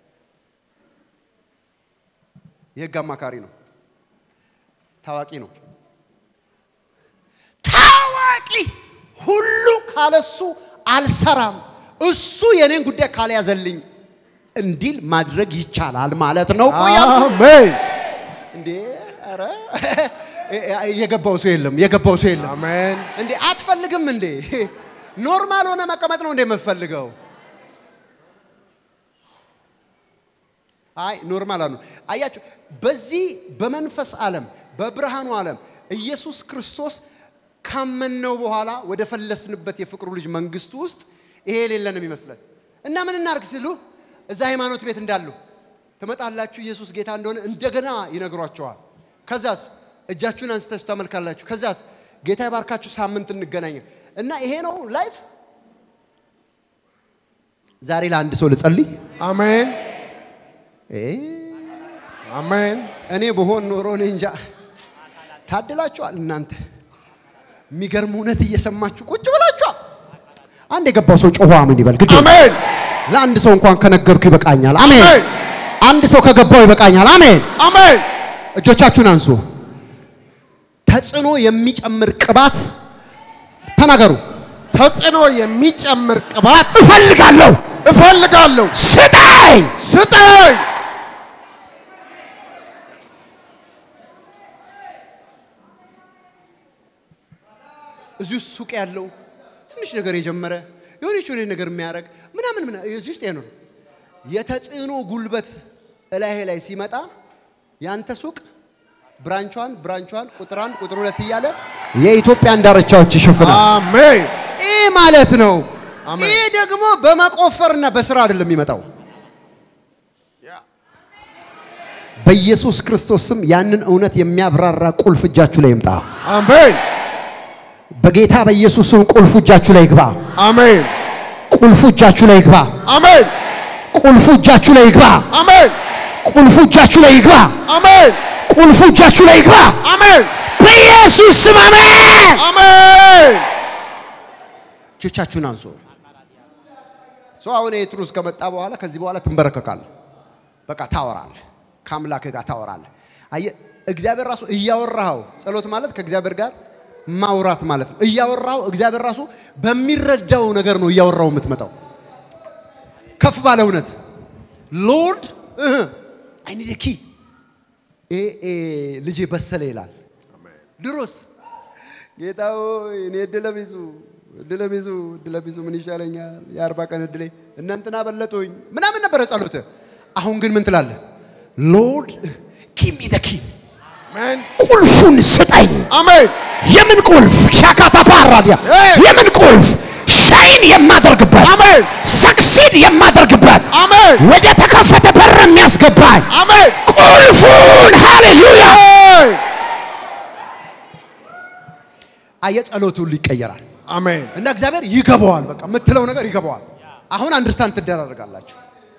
የህግ አማካሪ ነው። ታዋቂ ነው። ታዋቂ ሁሉ ካለሱ አልሰራም፣ እሱ የኔን ጉዳይ ካልያዘልኝ እንዲል ማድረግ ይቻላል ማለት ነው። ቆያ አሜን እንዴ! ኧረ የገባው ሰው የለም፣ የገባው ሰው የለም። አሜን እንዴ አትፈልግም እንዴ? ኖርማል ሆነ መቀመጥ ነው እንዴ የምትፈልገው? አይ ኖርማል አሉ። አያችሁ፣ በዚህ በመንፈስ ዓለም በብርሃኑ ዓለም ኢየሱስ ክርስቶስ ካመንነው በኋላ ወደ ፈለስንበት የፍቅሩ ልጅ መንግስቱ ውስጥ ይሄ የሌለንም ይመስለን እና ምን እናርግ ሲሉ እዛ ሃይማኖት ቤት እንዳሉ ትመጣላችሁ፣ ኢየሱስ ጌታ እንደሆነ እንደገና ይነግሯቸዋል። ከዛስ እጃችሁን አንስታችሁ ታመልካላችሁ። ከዛስ ጌታ ይባርካችሁ፣ ሳምንት እንገናኛለን እና ይሄ ነው ላይፍ። ዛሬ ለአንድ ሰው ልጸልይ። አሜን እ አሜን እኔ በሆን ኖሮ እኔ እንጃ። ታድላችኋል እናንተ። የሚገርም እውነት እየሰማችሁ ቁጭ ብላችኋል። አንድ የገባው ሰው ጮሆ አሜን ይበል። ግድ የለም። አሜን ለአንድ ሰው እንኳን ከነገርኩ ይበቃኛል። አሜን። አሜን አንድ ሰው ከገባው ይበቃኛል። አሜን። አሜን እጆቻችሁን አንሱ። ተጽዕኖ የሚጨምር ቅባት ተናገሩ። ተጽዕኖ የሚጨምር ቅባት እፈልጋለሁ፣ እፈልጋለሁ። ስጠኝ። ስጠኝ። እዚህ ውስጥ ሱቅ ያለው ትንሽ ነገር የጀመረ የሆነች የሆነ ነገር የሚያደርግ ምናምን ምና እዚህ ውስጥ ነው የተጽዕኖ ጉልበት እላይሄ ላይ ሲመጣ ያንተ ሱቅ ብራንቿን ብራንቿን ቁጥር አንድ ቁጥር ሁለት እያለ የኢትዮጵያን ዳርቻዎች ይሸፍናል። አሜን ይህ ማለት ነው። አሜን። ይህ ደግሞ በመቆፈርና በስራ አይደለም የሚመጣው። በኢየሱስ ክርስቶስ ስም ያንን እውነት የሚያብራራ ቁልፍ እጃችሁ ላይ ይምጣ። አሜን በጌታ በኢየሱስ ስም ቁልፉ እጃችሁ ላይ ይግባ። አሜን ቁልፉ እጃችሁ ላይ ይግባ። አሜን ቁልፉ እጃችሁ ላይ ይግባ። አሜን ቁልፉ እጃችሁ ላይ ይግባ። አሜን ቁልፉ እጃችሁ ላይ ይግባ። አሜን በኢየሱስ ስም አሜን። አሜን እጆቻችሁን አንሱ። ሰው አሁን ይሄ ትሩዝ ከመጣ በኋላ ከዚህ በኋላ ትንበረከካለህ። በቃ ታወራለህ፣ ከአምላክ ጋር ታወራለህ። አየህ እግዚአብሔር ራሱ እያወራኸው ጸሎት ማለት ከእግዚአብሔር ጋር ማውራት ማለት ነው። እያወራኸው እግዚአብሔር ራሱ በሚረዳው ነገር ነው እያወራው የምትመጣው። ከፍ ባለ እውነት ሎርድ አይ ኒድ ኪ ልጄ በሰለ ይላል። ድሮስ ጌታ ሆይ እኔ እድለ ቢሱ እድለ ቢሱ እድለ ቢሱ ምን ይሻለኛል? የአርባ ቀን እድሌ እናንተና በለጡኝ ምናምን ነበረ ጸሎት። አሁን ግን ምን ትላለህ? ሎርድ ጊቭ ሚ ዘ ኪ አሜን ቁልፉን ስጠኝ። አሜን የምን ቁልፍ? ሻካታ ፓራዲያ Hey! የምን ቁልፍ? ሻይን የማደርግበት አሜን ሰክሲድ የማደርግበት አሜን ወደ ተከፈተ በር የሚያስገባኝ አሜን ቁልፉን ሃሌሉያ። አሜን አየ ጸሎቱ ሁሉ ይቀየራል አሜን እና እግዚአብሔር ይገባዋል። በቃ የምትለው ነገር ይገባዋል። አሁን አንደርስታንድ ትደራረጋላችሁ።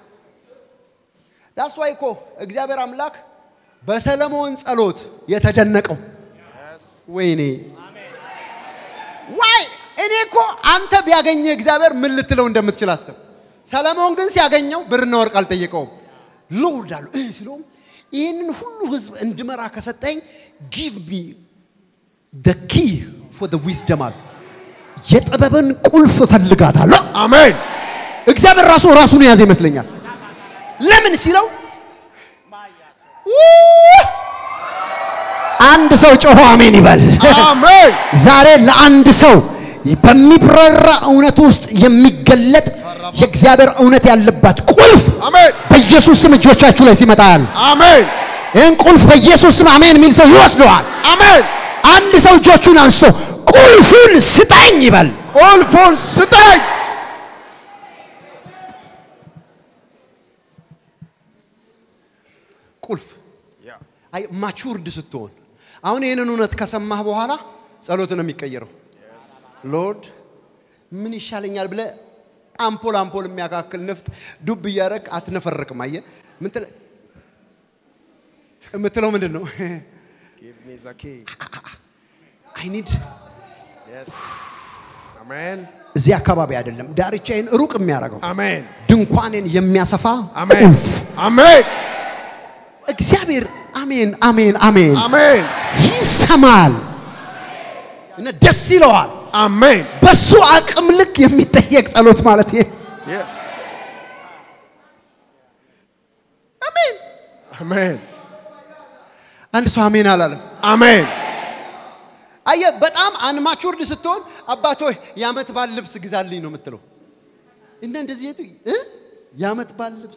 ዳስ ዋይ እኮ እግዚአብሔር አምላክ በሰለሞን ጸሎት የተደነቀው ወይኔ ዋይ እኔ እኮ አንተ ቢያገኘ እግዚአብሔር ምን ልትለው እንደምትችል አስብ። ሰለሞን ግን ሲያገኘው ብርና ወርቅ አልጠየቀውም። ሎርድ አሉ እህ ሲለውም ይህንን ሁሉ ህዝብ እንድመራ ከሰጠኝ ጊቭ ሚ ደ ኪ ፎር ደ ዊዝደም አለ። የጥበብን ቁልፍ እፈልጋታለሁ። አሜን እግዚአብሔር ራሱ ራሱን የያዘ ይመስለኛል። ለምን ሲለው ውይ! አንድ ሰው ጮሆ አሜን ይበል። አሜን ዛሬ ለአንድ ሰው በሚብረራ እውነት ውስጥ የሚገለጥ የእግዚአብሔር እውነት ያለባት ቁልፍ አሜን በኢየሱስ ስም እጆቻችሁ ላይ ሲመጣ ያለ አሜን ይህን ቁልፍ በኢየሱስ ስም አሜን የሚል ሰው ይወስደዋል። አሜን አንድ ሰው እጆቹን አንስቶ ቁልፉን ስጠኝ ይበል። ቁልፉን ስጠኝ ቁልፍ አይ ማቹርድ ስትሆን አሁን ይህንን እውነት ከሰማህ በኋላ ጸሎት ነው የሚቀየረው። ሎርድ ምን ይሻለኛል ብለህ አምፖል አምፖል የሚያካክል ንፍጥ ዱብ እያደረግ አትነፈርቅም። አየህ ምን ትለ- የምትለው ምንድን ነው? Give me the key. አይ ኒድ Yes. Amen. እዚህ አካባቢ አይደለም ዳርቻዬን ሩቅ የሚያደርገው Amen. ድንኳኔን የሚያሰፋ Amen. ቁልፍ Amen. እግዚአብሔር አሜን አሜን አሜን Amen. ይሰማል እና ደስ ይለዋል። Amen. በሱ አቅም ልክ የሚጠየቅ ጸሎት ማለት ይሄ Yes. አሜን። Amen. አንድ ሰው አሜን አላለም። Amen. አየህ፣ በጣም አንማቹርድ ስትሆን አባት ሆይ የዓመት በዓል ልብስ ግዛልኝ ነው የምትለው። እና እንደዚህ የቱ እ የዓመት በዓል ልብስ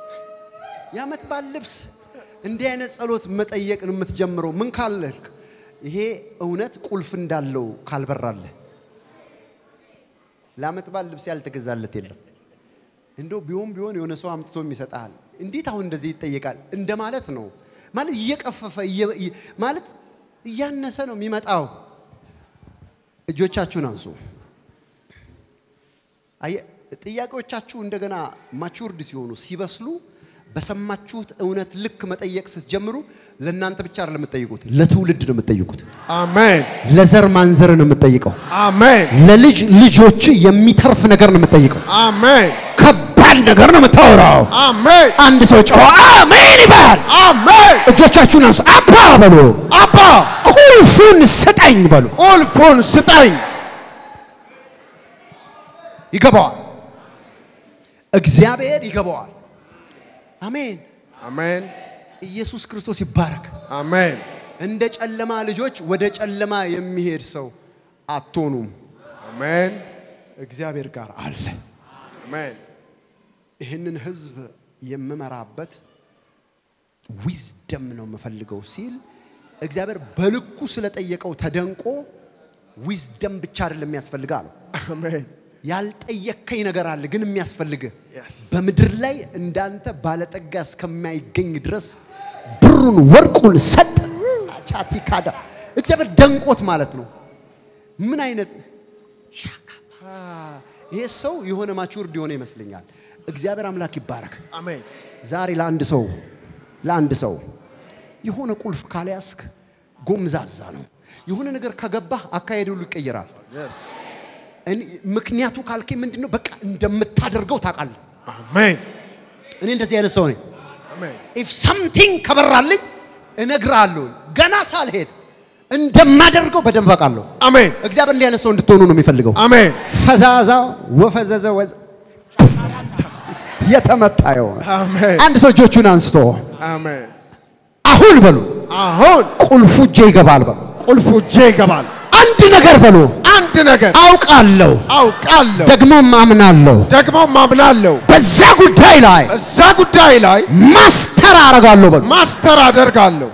የዓመት በዓል ልብስ እንዲህ አይነት ጸሎት መጠየቅ ነው የምትጀምረው። ምን ካለህ ይሄ እውነት ቁልፍ እንዳለው ካልበራለህ ለዓመት በዓል ልብስ ያልተገዛለት የለም። እንደው ቢሆን ቢሆን የሆነ ሰው አምጥቶም ይሰጥሃል። እንዴት አሁን እንደዚህ ይጠየቃል እንደማለት ነው። ማለት እየቀፈፈ እየ- እየ- ማለት እያነሰ ነው የሚመጣው። እጆቻችሁን አንሱ። አየ- ጥያቄዎቻችሁ እንደገና ማቹርድ ሲሆኑ ሲበስሉ በሰማችሁት እውነት ልክ መጠየቅ ስትጀምሩ ለእናንተ ብቻ አይደለም የምትጠይቁት፣ ለትውልድ ነው የምትጠይቁት። Amen. ለዘር ማንዘር ነው የምትጠይቀው። Amen. ለልጅ ልጆች የሚተርፍ ነገር ነው የምትጠይቀው። Amen. ከባድ ነገር ነው የምታወራው። Amen. አንድ ሰው ጮኸ አሜን ይበል። Amen. እጆቻችሁን አንሱ። አባ በሉ። አባ ቁልፉን ስጠኝ በሉ። ቁልፉን ስጠኝ። ይገባዋል። እግዚአብሔር ይገባዋል። አሜን። Amen. ኢየሱስ ክርስቶስ ይባረክ። Amen. እንደ ጨለማ ልጆች ወደ ጨለማ የሚሄድ ሰው አትሆኑም። Amen. እግዚአብሔር ጋር አለ። Amen. ይህንን ህዝብ የምመራበት ዊዝደም ነው የምፈልገው ሲል እግዚአብሔር በልኩ ስለጠየቀው ተደንቆ ዊዝደም ብቻ አይደለም የሚያስፈልግ አለው። Amen. ያልጠየከኝ ነገር አለ ግን የሚያስፈልግህ Yes. በምድር ላይ እንዳንተ ባለጠጋ እስከማይገኝ ድረስ ብሩን ወርቁን ሰጠ። ቻቲ ካዳ እግዚአብሔር ደንቆት ማለት ነው። ምን አይነት አ፣ ይሄ ሰው የሆነ ማቹርድ የሆነ ይመስለኛል። እግዚአብሔር አምላክ ይባረክ። Amen. ዛሬ ለአንድ ሰው ለአንድ ሰው የሆነ ቁልፍ ካልያዝክ ጎምዛዛ ነው። የሆነ ነገር ከገባህ አካሄድ ሁሉ ይቀየራል። Yes. እኔ- ምክንያቱ ካልከኝ ምንድን ነው? በቃ እንደምታደርገው ታውቃለህ። Amen. እኔ እንደዚህ አይነት ሰው ነኝ። Amen. ኢፍ ሰምቲንግ ከበራልኝ እነግርሃለሁ። ገና ሳልሄድ እንደማደርገው በደንብ አውቃለሁ። Amen. እግዚአብሔር እንዲህ አይነት ሰው እንድትሆኑ ነው የሚፈልገው። Amen. ፈዛዛ ወፈዘዘ ወዝ የተመታ የሆነ Amen. አንድ ሰው እጆቹን አንስቶ Amen. አሁን በሉ አሁን ቁልፉ እጄ ይገባል በሉ። ቁልፉ እጄ ይገባል። አንድ ነገር በሉ አንድ ነገር አውቃለሁ፣ አውቃለሁ፣ ደግሞም አምናለሁ። ደግሞ ማምናለሁ። በዛ ጉዳይ ላይ እዛ ጉዳይ ላይ ማስተር አደርጋለሁ በሉ። ማስተር አደርጋለሁ።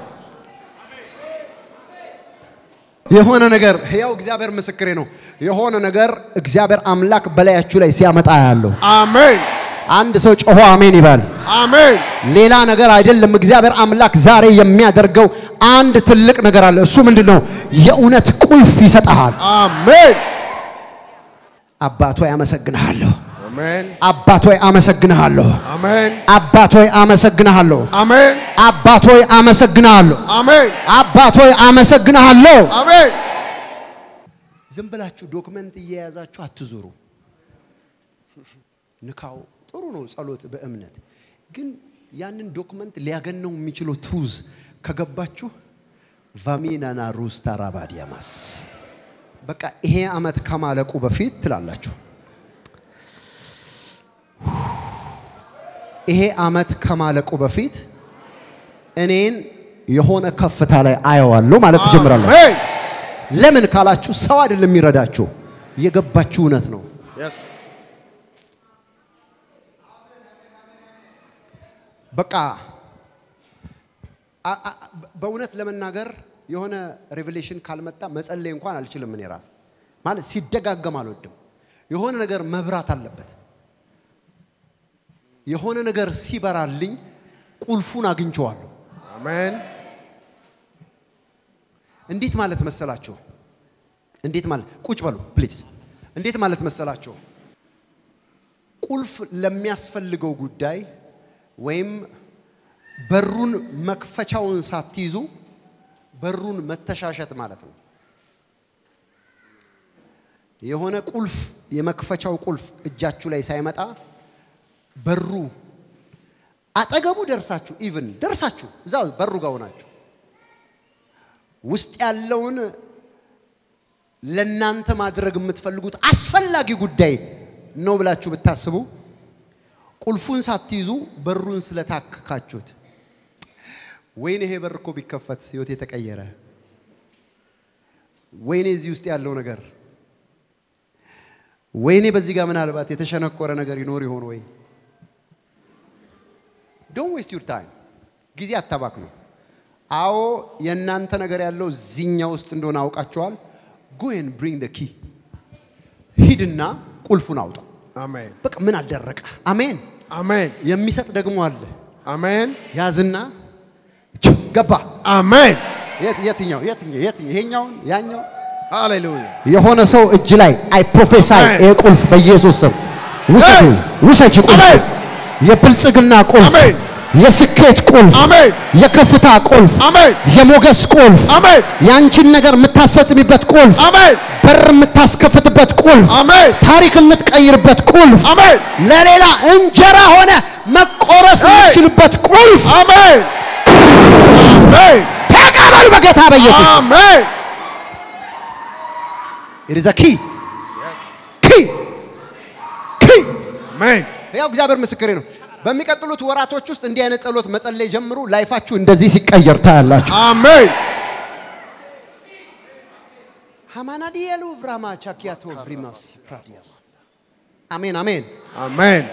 የሆነ ነገር ሕያው እግዚአብሔር ምስክሬ ነው። የሆነ ነገር እግዚአብሔር አምላክ በላያችሁ ላይ ሲያመጣ ያለው አሜን አንድ ሰው ጮሆ አሜን ይበል። አሜን ሌላ ነገር አይደለም። እግዚአብሔር አምላክ ዛሬ የሚያደርገው አንድ ትልቅ ነገር አለ። እሱ ምንድን ነው? የእውነት ቁልፍ ይሰጠሃል። አሜን አባት ሆይ አመሰግንሃለሁ። አሜን አባት ሆይ አመሰግንሃለሁ። አሜን አባት ሆይ አመሰግንሃለሁ። አሜን አባት ሆይ አመሰግንሃለሁ። አሜን አባት ሆይ አመሰግንሃለሁ። አሜን ዝም ብላችሁ ዶክመንት እየያዛችሁ አትዙሩ። ንካው ጥሩ ነው፣ ጸሎት በእምነት ግን ያንን ዶክመንት ሊያገነው የሚችለው ትሩዝ ከገባችሁ ቫሚናና ሩስ ታራባዲያማስ በቃ ይሄ ዓመት ከማለቁ በፊት ትላላችሁ። ይሄ ዓመት ከማለቁ በፊት እኔን የሆነ ከፍታ ላይ አየዋለሁ ማለት ትጀምራለሁ። አሜን ለምን ካላችሁ ሰው አይደለም የሚረዳችሁ፣ የገባችሁ እውነት ነው። yes በቃ አ- አ- በእውነት ለመናገር የሆነ ሬቨሌሽን ካልመጣ መጸለይ እንኳን አልችልም። እኔ ራስ ማለት ሲደጋገም አልወድም። የሆነ ነገር መብራት አለበት። የሆነ ነገር ሲበራልኝ ቁልፉን አግኝቼዋለሁ። አሜን እንዴት ማለት መሰላችሁ? እንዴት ማለት ቁጭ በሉ ፕሊዝ። እንዴት ማለት መሰላችሁ? ቁልፍ ለሚያስፈልገው ጉዳይ ወይም በሩን መክፈቻውን ሳትይዙ በሩን መተሻሸት ማለት ነው። የሆነ ቁልፍ የመክፈቻው ቁልፍ እጃችሁ ላይ ሳይመጣ በሩ አጠገቡ ደርሳችሁ ኢቭን ደርሳችሁ እዛው በሩ ጋር ሆናችሁ ውስጥ ያለውን ለናንተ ማድረግ የምትፈልጉት አስፈላጊ ጉዳይ ነው ብላችሁ ብታስቡ ቁልፉን ሳትይዙ በሩን ስለታከካችሁት፣ ወይኔ ይሄ በር እኮ ቢከፈት ህይወት የተቀየረ፣ ወይኔ እዚህ ውስጥ ያለው ነገር፣ ወይኔ በዚህ ጋር ምናልባት የተሸነቆረ ነገር ይኖር ይሆን ወይ? ዶንት ዌስት ዩር ታይም፣ ጊዜ አታባክኑ። አዎ የእናንተ ነገር ያለው እዚህኛ ውስጥ እንደሆነ አውቃችኋል። ጎን ብሪንግ ደ ኪ ሂድና ቁልፉን አውጣ። አሜን በቃ ምን አደረቀ? አሜን። አሜን የሚሰጥ ደግሞ አለ። አሜን ያዝና ች ገባ። አሜን የት- የትኛው የትኛው የትኛው ይሄኛውን ያኛው ሃሌሉያ የሆነ ሰው እጅ ላይ አይ ፕሮፌሳይ አሜን። ይሄ ቁልፍ በኢየሱስ ስም ውሰዱ፣ አሜን። ውሰጅ ቁልፍ፣ አሜን። የብልጽግና ቁልፍ፣ አሜን። የስኬት ቁልፍ፣ አሜን የከፍታ ቁልፍ፣ አሜን የሞገስ ቁልፍ፣ አሜን የአንቺን ነገር የምታስፈጽሚበት ቁልፍ፣ አሜን በር የምታስከፍትበት ቁልፍ፣ አሜን ታሪክ የምትቀይርበት ቁልፍ፣ አሜን ለሌላ እንጀራ ሆነ መቆረስ አሜን። የምትችልበት ቁልፍ አሜን አሜን ተቀበሉ በጌታ በኢየሱስ አሜን It is a key. Key. Key. አሜን ያው እግዚአብሔር ምስክሬ ነው። በሚቀጥሉት ወራቶች ውስጥ እንዲህ አይነት ጸሎት መጸለይ ጀምሩ። ላይፋችሁ እንደዚህ ሲቀየር ታያላችሁ። አሜን ሃማናዲየሉ ቭራማ ቻኪያቶ ቭሪማስ ፕራዲያስ አሜን አሜን። አሜን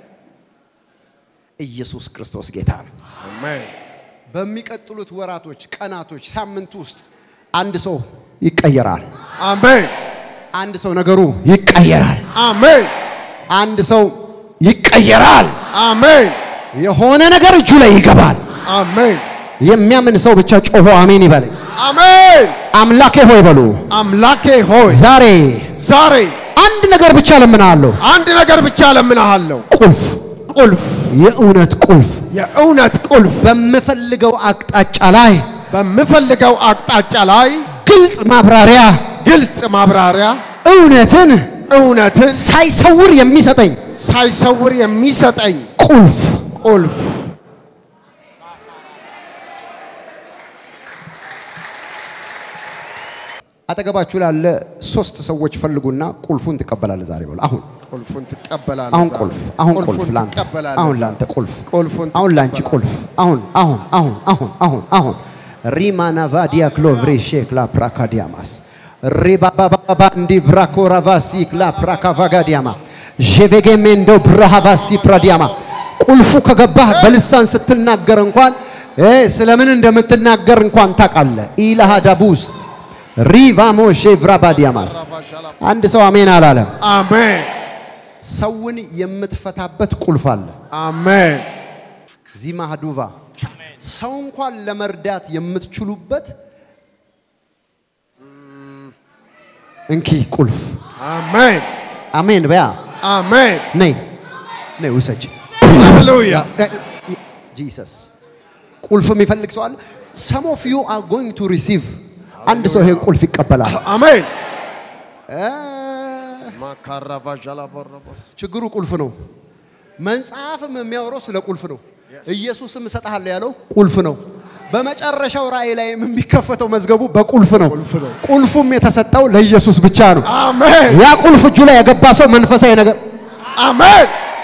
ኢየሱስ ክርስቶስ ጌታ ነው። አሜን በሚቀጥሉት ወራቶች፣ ቀናቶች፣ ሳምንት ውስጥ አንድ ሰው ይቀየራል። አሜን አንድ ሰው ነገሩ ይቀየራል። አሜን አንድ ሰው ይቀየራል። አሜን የሆነ ነገር እጁ ላይ ይገባል። አሜን የሚያምን ሰው ብቻ ጮሆ አሜን ይበለኝ። አሜን አምላኬ ሆይ በሉ አምላኬ ሆይ ዛሬ ዛሬ አንድ ነገር ብቻ ለምናለሁ። አንድ ነገር ብቻ ለምንሃለሁ ቁልፍ፣ ቁልፍ የእውነት ቁልፍ የእውነት ቁልፍ በምፈልገው አቅጣጫ ላይ በምፈልገው አቅጣጫ ላይ ግልጽ ማብራሪያ፣ ግልጽ ማብራሪያ እውነትን እውነትን ሳይሰውር የሚሰጠኝ ሳይሰውር የሚሰጠኝ ቁልፍ ቁልፍ አጠገባችሁ ላለ ሶስት ሰዎች ፈልጉና ቁልፉን ትቀበላለህ ዛሬ በሉ። አሁን ቁልፉን ትቀበላለህ። አሁን ዛሬ። ቁልፍ አሁን ቁልፍ ቁልፉን ላንተ ትቀበላለህ አሁን ዛሬ። ላንተ ቁልፍ ቁልፉን አሁን ላንቺ ቁልፍ አሁን አሁን አሁን አሁን አሁን አሁን ሪማና ቫዲያ ክሎቭሬ ሼክላ ፕራካዲያማስ ሪባባባባ እንዲ ብራኮራቫሲ ክላ ፕራካቫጋዲያማ ዤቬጌሜንዶ ብራሃቫሲ ፕራዲያማ ቁልፉ ከገባህ በልሳን ስትናገር እንኳን እ ስለምን እንደምትናገር እንኳን ታውቃለህ። ኢላሃ ዳቡስ ሪቫሞ ሼቭራባዲያማስ አንድ ሰው አሜን አላለም። አሜን ሰውን የምትፈታበት ቁልፍ አለ። አሜን ዚማ ሀዱቫ ሰው እንኳን ለመርዳት የምትችሉበት እንኪ ቁልፍ። አሜን አሜን በያ አሜን ነይ ነይ ውሰጅ። ሃሌሉያ ጂሰስ ቁልፍ የሚፈልግ ሰው አለ። ሰም ኦፍ ዩ አር ጎይንግ ቱ ሪሲቭ አንድ ሰው ይሄን ቁልፍ ይቀበላል። አሜን እ ማካራቫዣላ ቦረቦስ ችግሩ ቁልፍ ነው። መጽሐፍም የሚያወራው ስለ ቁልፍ ነው። ኢየሱስም እሰጥሃለሁ ያለው ቁልፍ ነው። በመጨረሻው ራእይ ላይም የሚከፈተው መዝገቡ በቁልፍ ነው። ቁልፍ ነው። ቁልፉም የተሰጠው ለኢየሱስ ብቻ ነው። አሜን ያ ቁልፍ እጁ ላይ የገባ ሰው መንፈሳዊ ነገር አሜን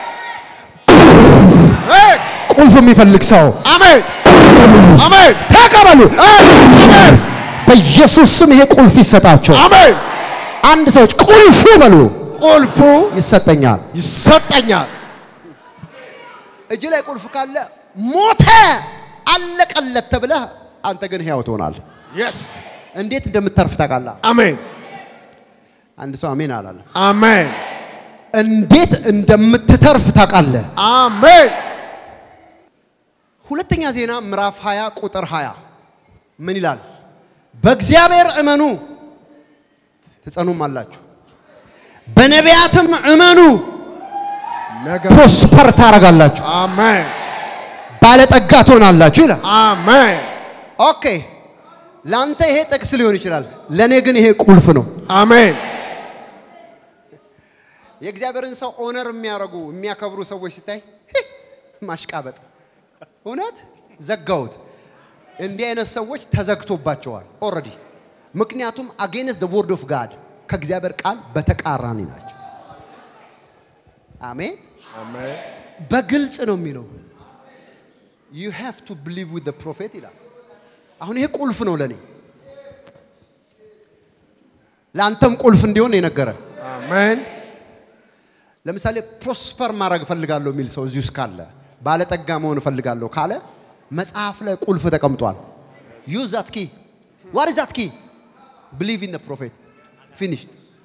አሜን ቁልፍ የሚፈልግ ሰው አሜን አሜን ተቀበሉ። አሜን በኢየሱስ ስም ይሄ ቁልፍ ይሰጣቸው። አሜን አንድ ሰዎች ቁልፉ በሉ ቁልፉ ይሰጠኛል። ይሰጠኛል እጅ ላይ ቁልፍ ካለ ሞተ አለቀለት ተብለህ አንተ ግን ሕያው ትሆናለህ። የስ እንዴት እንደምታርፍ ታውቃለህ። አሜን አንድ ሰው አሜን አላለ። አሜን እንዴት እንደምትተርፍ ታውቃለህ። አሜን ሁለተኛ ዜና ምዕራፍ 20 ቁጥር 20 ምን ይላል? በእግዚአብሔር እመኑ ትጸኑም አላችሁ፣ በነቢያትም እመኑ ነገር ፕሮስፐር ታደርጋላችሁ፣ አሜን ባለጠጋ ትሆናላችሁ ይላል። አሜን ኦኬ ለአንተ ይሄ ጥቅስ ሊሆን ይችላል፣ ለእኔ ግን ይሄ ቁልፍ ነው። አሜን የእግዚአብሔርን ሰው ኦነር የሚያደርጉ የሚያከብሩ ሰዎች ሲታይ ህ፣ ማሽቃበጥ እውነት ዘጋውት። እንዲህ አይነት ሰዎች ተዘግቶባቸዋል ኦልሬዲ። ምክንያቱም አጌንስት ዘ ወርድ ኦፍ ጋድ ከእግዚአብሔር ቃል በተቃራኒ ናቸው። አሜን። አሜን በግልጽ ነው የሚለው ዩ ሃቭ ቱ ብሊቭ ዊዝ ፕሮፌት ይላል። አሁን ይሄ ቁልፍ ነው ለኔ፣ ለአንተም ቁልፍ እንዲሆን የነገረ አሜን ለምሳሌ ፕሮስፐር ማድረግ እፈልጋለሁ የሚል ሰው እዚህ ውስጥ ካለ ባለጠጋ መሆን እፈልጋለሁ ካለ መጽሐፍ ላይ ቁልፍ ተቀምጧል። ዩዝ ዛት ኪ ዋት ኢዝ ዛት ኪ ብሊቭ ኢን ፕሮፌት ፊኒሽ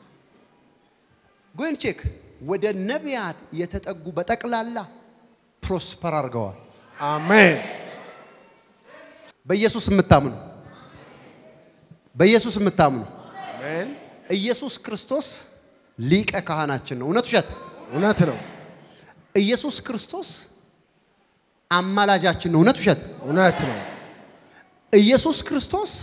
ጎን ቼክ ወደ ነቢያት የተጠጉ በጠቅላላ ፕሮስፐር አድርገዋል። አሜን በኢየሱስ የምታምኑ በኢየሱስ የምታምኑ አሜን ኢየሱስ ክርስቶስ ሊቀ ካህናችን ነው። እውነት ውሸት? እውነት ነው ኢየሱስ ክርስቶስ አማላጃችን ነው። እውነት ውሸት? እውነት ነው ኢየሱስ ክርስቶስ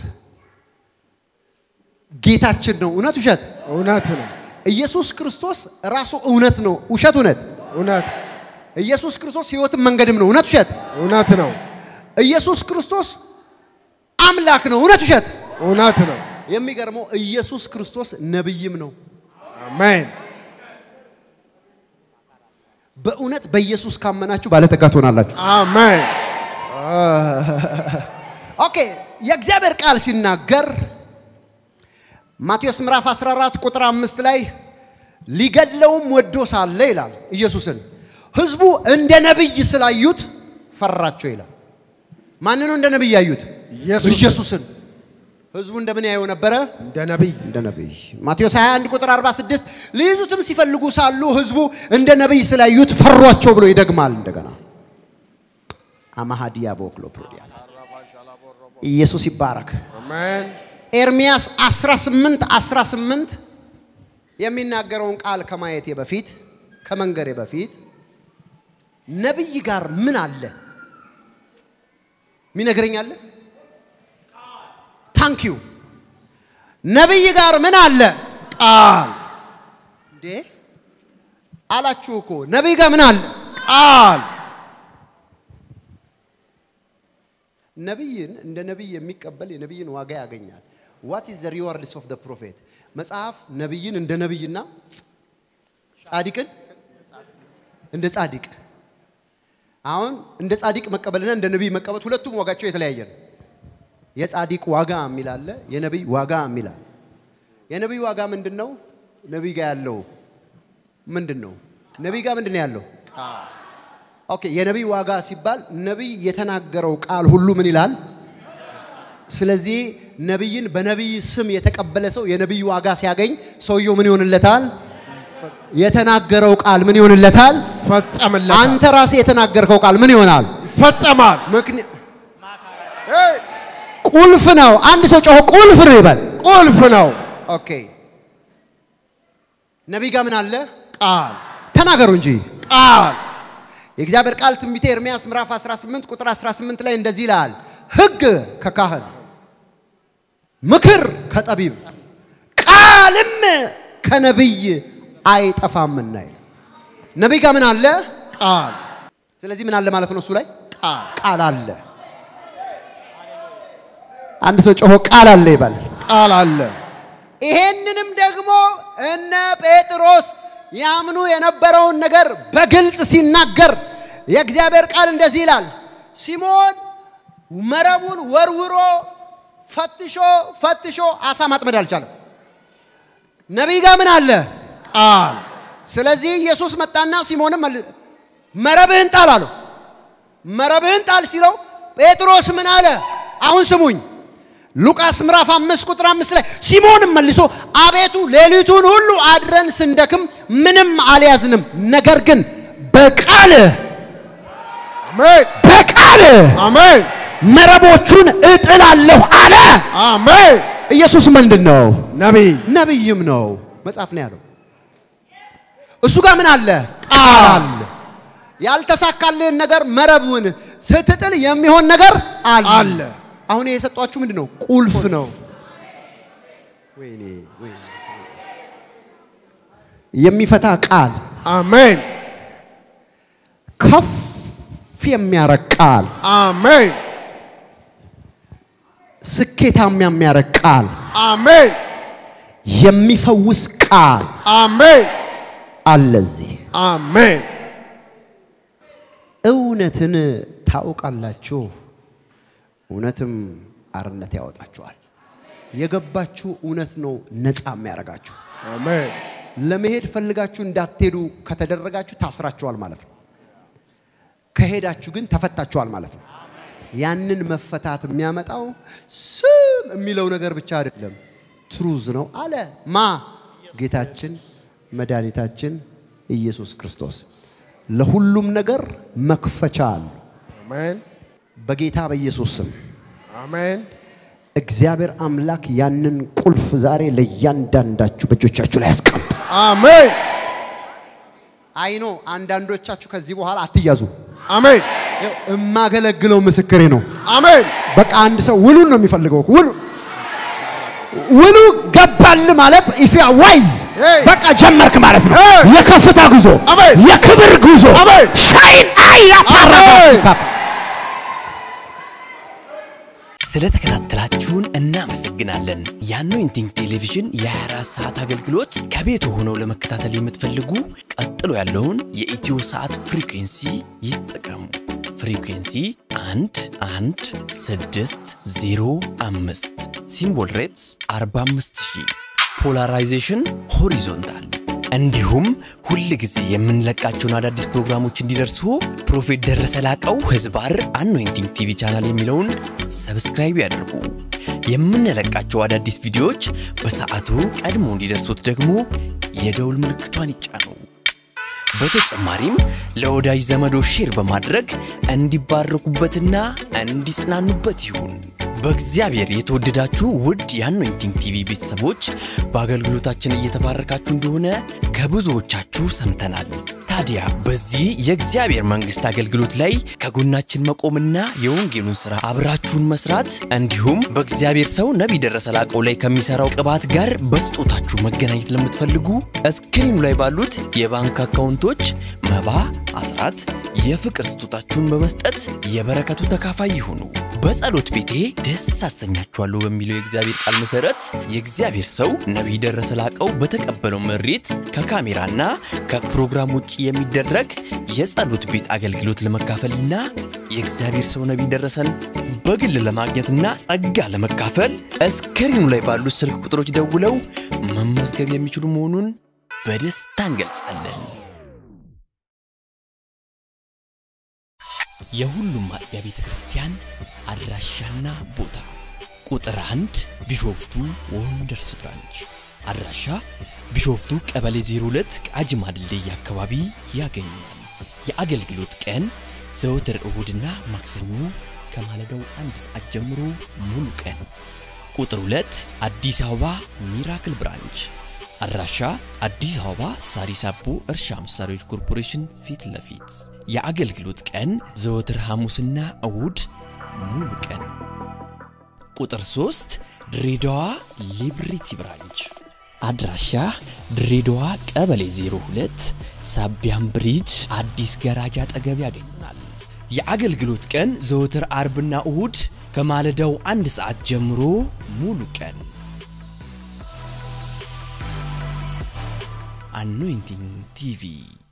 ጌታችን ነው። እውነት ውሸት? እውነት ነው ኢየሱስ ክርስቶስ ራሱ እውነት ነው። ውሸት እውነት? እውነት ኢየሱስ ክርስቶስ ሕይወትም መንገድም ነው። እውነት ውሸት? እውነት ነው ኢየሱስ ክርስቶስ አምላክ ነው። እውነት ውሸት? እውነት ነው የሚገርመው ኢየሱስ ክርስቶስ ነብይም ነው። አሜን በእውነት በኢየሱስ ካመናችሁ ባለጠጋ ትሆናላችሁ። አሜን ኦኬ የእግዚአብሔር ቃል ሲናገር ማቴዎስ ምዕራፍ 14 ቁጥር አምስት ላይ ሊገድለውም ወዶ ሳለ ይላል ኢየሱስን ህዝቡ እንደ ነቢይ ስላዩት ፈራቸው ይላል። ማን ነው እንደ ነቢይ ያዩት? ኢየሱስን። ኢየሱስን። ህዝቡ እንደምን ያየው ነበረ? እንደ ነቢይ እንደ ነቢይ። ማቴዎስ 21 ቁጥር 46 ሊይዙትም ሲፈልጉ ሳሉ ህዝቡ እንደ ነቢይ ስላዩት ፈሯቸው ብሎ ይደግማል እንደገና። አማሃዲያ ቦክሎ ፕሮዲያ ኢየሱስ ይባረክ። አሜን ኤርሚያስ 18 18 የሚናገረውን ቃል ከማየቴ በፊት ከመንገሬ በፊት ነቢይ ጋር ምን አለ ሚነግረኝ አለ? ታንክ ዩ ነቢይ ጋር ምን አለ? ቃል እንዴ አላችሁ እኮ ነቢይ ጋር ምን አለ? ቃል ነቢይን እንደ ነቢይ የሚቀበል የነቢይን ዋጋ ያገኛል። ዋት ኢዝ ዘ ሪዋርድስ ኦፍ ዘ ፕሮፌት? መጽሐፍ ነቢይን እንደ ነቢይና ጻድቅን እንደ ጻድቅ አሁን እንደ ጻድቅ መቀበልና እንደ ነቢይ መቀበል ሁለቱም ዋጋቸው የተለያየ ነው። የጻድቅ ዋጋ የሚል አለ፣ የነቢይ ዋጋ የሚል አለ። የነቢይ ዋጋ ምንድን ነው? ነቢይ ጋር ያለው ምንድን ነው? ነቢይ ጋር ምንድን ነው ያለው? ኦኬ የነቢይ ዋጋ ሲባል ነቢይ የተናገረው ቃል ሁሉ ምን ይላል? ስለዚህ ነቢይን በነቢይ ስም የተቀበለ ሰው የነቢይ ዋጋ ሲያገኝ ሰውየው ምን ይሆንለታል? የተናገረው ቃል ምን ይሆንለታል? ፈጸምለት አንተ ራስህ የተናገርከው ቃል ምን ይሆናል? ይፈጸማል ምክንያት ቁልፍ ነው። አንድ ሰው ጮሆ ቁልፍ ነው ይበል። ቁልፍ ነው ኦኬ ነቢይ ጋር ምን አለ? ቃል ተናገሩ እንጂ ቃል የእግዚአብሔር ቃል ትንቢተ ኤርምያስ ምዕራፍ 18 ቁጥር 18 ላይ እንደዚህ ይላል፣ ሕግ ከካህን ምክር ከጠቢብ ቃልም ከነቢይ አይጠፋምና ይላል። ነቢይ ጋር ምን አለ? ቃል ስለዚህ ምን አለ ማለት ነው? እሱ ላይ ቃል ቃል አለ። አንድ ሰው ጮሆ ቃል አለ ይባል። ቃል አለ ይሄንንም ደግሞ እነ ጴጥሮስ ያምኑ የነበረውን ነገር በግልጽ ሲናገር የእግዚአብሔር ቃል እንደዚህ ይላል። ሲሞን መረቡን ወርውሮ ፈትሾ ፈትሾ አሳ ማጥመድ አልቻለም። ነቢይ ጋር ምን አለ? ቃል ስለዚህ ኢየሱስ መጣና ሲሞንም መል- መረብህን ጣል አለው። መረብህን ጣል ሲለው ጴጥሮስ ምን አለ? አሁን ስሙኝ። ሉቃስ ምዕራፍ አምስት ቁጥር አምስት ላይ ሲሞንም መልሶ አቤቱ ሌሊቱን ሁሉ አድረን ስንደክም ምንም አልያዝንም፣ ነገር ግን በቃልህ አሜን በቃልህ አሜን መረቦቹን እጥላለሁ አለ። አሜን ኢየሱስ ምንድን ነው? ነቢይ ነቢይም ነው። መጽሐፍ ነው ያለው። እሱ ጋር ምን አለ? ቃል አለ። ያልተሳካልህን ነገር መረቡን ስትጥል የሚሆን ነገር አለ። አለ አሁን የሰጧችሁ ምንድን ነው? ቁልፍ ነው። ወይኔ ወይኔ የሚፈታ ቃል፣ አሜን ከፍ የሚያረግ ቃል፣ አሜን ስኬታማ የሚያረግ ቃል፣ አሜን የሚፈውስ ቃል አሜን አለ እዚህ። አሜን እውነትን ታውቃላችሁ፣ እውነትም አርነት ያወጣችኋል። የገባችሁ እውነት ነው ነፃ የሚያደርጋችሁ። አሜን ለመሄድ ፈልጋችሁ እንዳትሄዱ ከተደረጋችሁ ታስራችኋል ማለት ነው። ከሄዳችሁ ግን ተፈታችኋል ማለት ነው። ያንን መፈታት የሚያመጣው ስም የሚለው ነገር ብቻ አይደለም፣ ትሩዝ ነው አለ ማ ጌታችን መድኃኒታችን ኢየሱስ ክርስቶስ። ለሁሉም ነገር መክፈቻ አሉ። አሜን በጌታ በኢየሱስ ስም አሜን እግዚአብሔር አምላክ ያንን ቁልፍ ዛሬ ለእያንዳንዳችሁ በእጆቻችሁ ላይ ያስቀምጥ። አሜን አይኖ አንዳንዶቻችሁ ከዚህ በኋላ አትያዙ። አሜን ይኸው እማገለግለው ምስክሬ ነው። አሜን በቃ አንድ ሰው ውሉን ነው የሚፈልገው። ውሉ ውሉ ገባል ማለት ኢፊያ ዋይዝ Hey! በቃ ጀመርክ ማለት ነው። Hey! የከፍታ ጉዞ፣ አሜን! የክብር ጉዞ፣ አሜን! ሻይን አይ አሜን! ስለተከታተላችሁን እናመሰግናለን። የአኖይንቲንግ ቴሌቪዥን የ24 ሰዓት አገልግሎት ከቤቱ ሆነው ለመከታተል የምትፈልጉ ቀጥሎ ያለውን የኢትዮ ሰዓት ፍሪኩንሲ ይጠቀሙ። ፍሪኩንሲ 1 1 6 0 5 ሲምቦል ሬትስ 45000 ፖላራይዜሽን ሆሪዞንታል እንዲሁም ሁል ጊዜ የምንለቃቸውን አዳዲስ ፕሮግራሞች እንዲደርሱ ፕሮፌት ደረሰ ላቀው ህዝባር አኖይንቲንግ ቲቪ ቻናል የሚለውን ሰብስክራይብ ያድርጉ። የምንለቃቸው አዳዲስ ቪዲዮዎች በሰዓቱ ቀድሞ እንዲደርሱት ደግሞ የደውል ምልክቷን ይጫኑ። በተጨማሪም ለወዳጅ ዘመዶ ሼር በማድረግ እንዲባረኩበትና እንዲጽናኑበት ይሁን። በእግዚአብሔር የተወደዳችሁ ውድ የአኖይንቲንግ ቲቪ ቤተሰቦች በአገልግሎታችን እየተባረካችሁ እንደሆነ ከብዙዎቻችሁ ሰምተናል። ታዲያ በዚህ የእግዚአብሔር መንግሥት አገልግሎት ላይ ከጎናችን መቆምና የወንጌሉን ሥራ አብራችሁን መስራት እንዲሁም በእግዚአብሔር ሰው ነቢይ ደረሰ ላቀው ላይ ከሚሠራው ቅባት ጋር በስጦታችሁ መገናኘት ለምትፈልጉ እስክሪኑ ላይ ባሉት የባንክ አካውንቶች መባ፣ አስራት፣ የፍቅር ስጦታችሁን በመስጠት የበረከቱ ተካፋይ ይሁኑ። በጸሎት ቤቴ ደስ አሰኛችኋለሁ በሚለው የእግዚአብሔር ቃል መሰረት የእግዚአብሔር ሰው ነቢይ ደረሰ ላቀው በተቀበለው መሬት ከካሜራና ከፕሮግራም ውጭ የሚደረግ የጸሎት ቤት አገልግሎት ለመካፈልና የእግዚአብሔር ሰው ነቢይ ደረሰን በግል ለማግኘትና ጸጋ ለመካፈል እስክሪኑ ላይ ባሉት ስልክ ቁጥሮች ደውለው መመዝገብ የሚችሉ መሆኑን በደስታ እንገልጻለን። የሁሉም አጥቢያ ቤተ ክርስቲያን አድራሻና ቦታ ቁጥር አንድ ቢሾፍቱ ወንደርስ ብራንች አድራሻ ቢሾፍቱ ቀበሌ 02 ቃጂማ ድልድይ አካባቢ ያገኛል። የአገልግሎት ቀን ዘወትር እሁድና ማክሰኞ ከማለዳው አንድ ሰዓት ጀምሮ ሙሉ ቀን። ቁጥር 2 አዲስ አበባ ሚራክል ብራንች አድራሻ አዲስ አበባ ሳሪስ አቦ እርሻ መሳሪያዎች ኮርፖሬሽን ፊት ለፊት የአገልግሎት ቀን ዘወትር ሐሙስና እሁድ ሙሉ ቀን። ቁጥር 3 ድሬዳዋ ሊብሪቲ ብራንች አድራሻ ድሬዳዋ ቀበሌ 02 ሳቢያም ብሪጅ አዲስ ገራጃ አጠገብ ያገኙናል። የአገልግሎት ቀን ዘወትር አርብና እሁድ ከማለዳው አንድ ሰዓት ጀምሮ ሙሉ ቀን። አኖይንቲንግ ቲቪ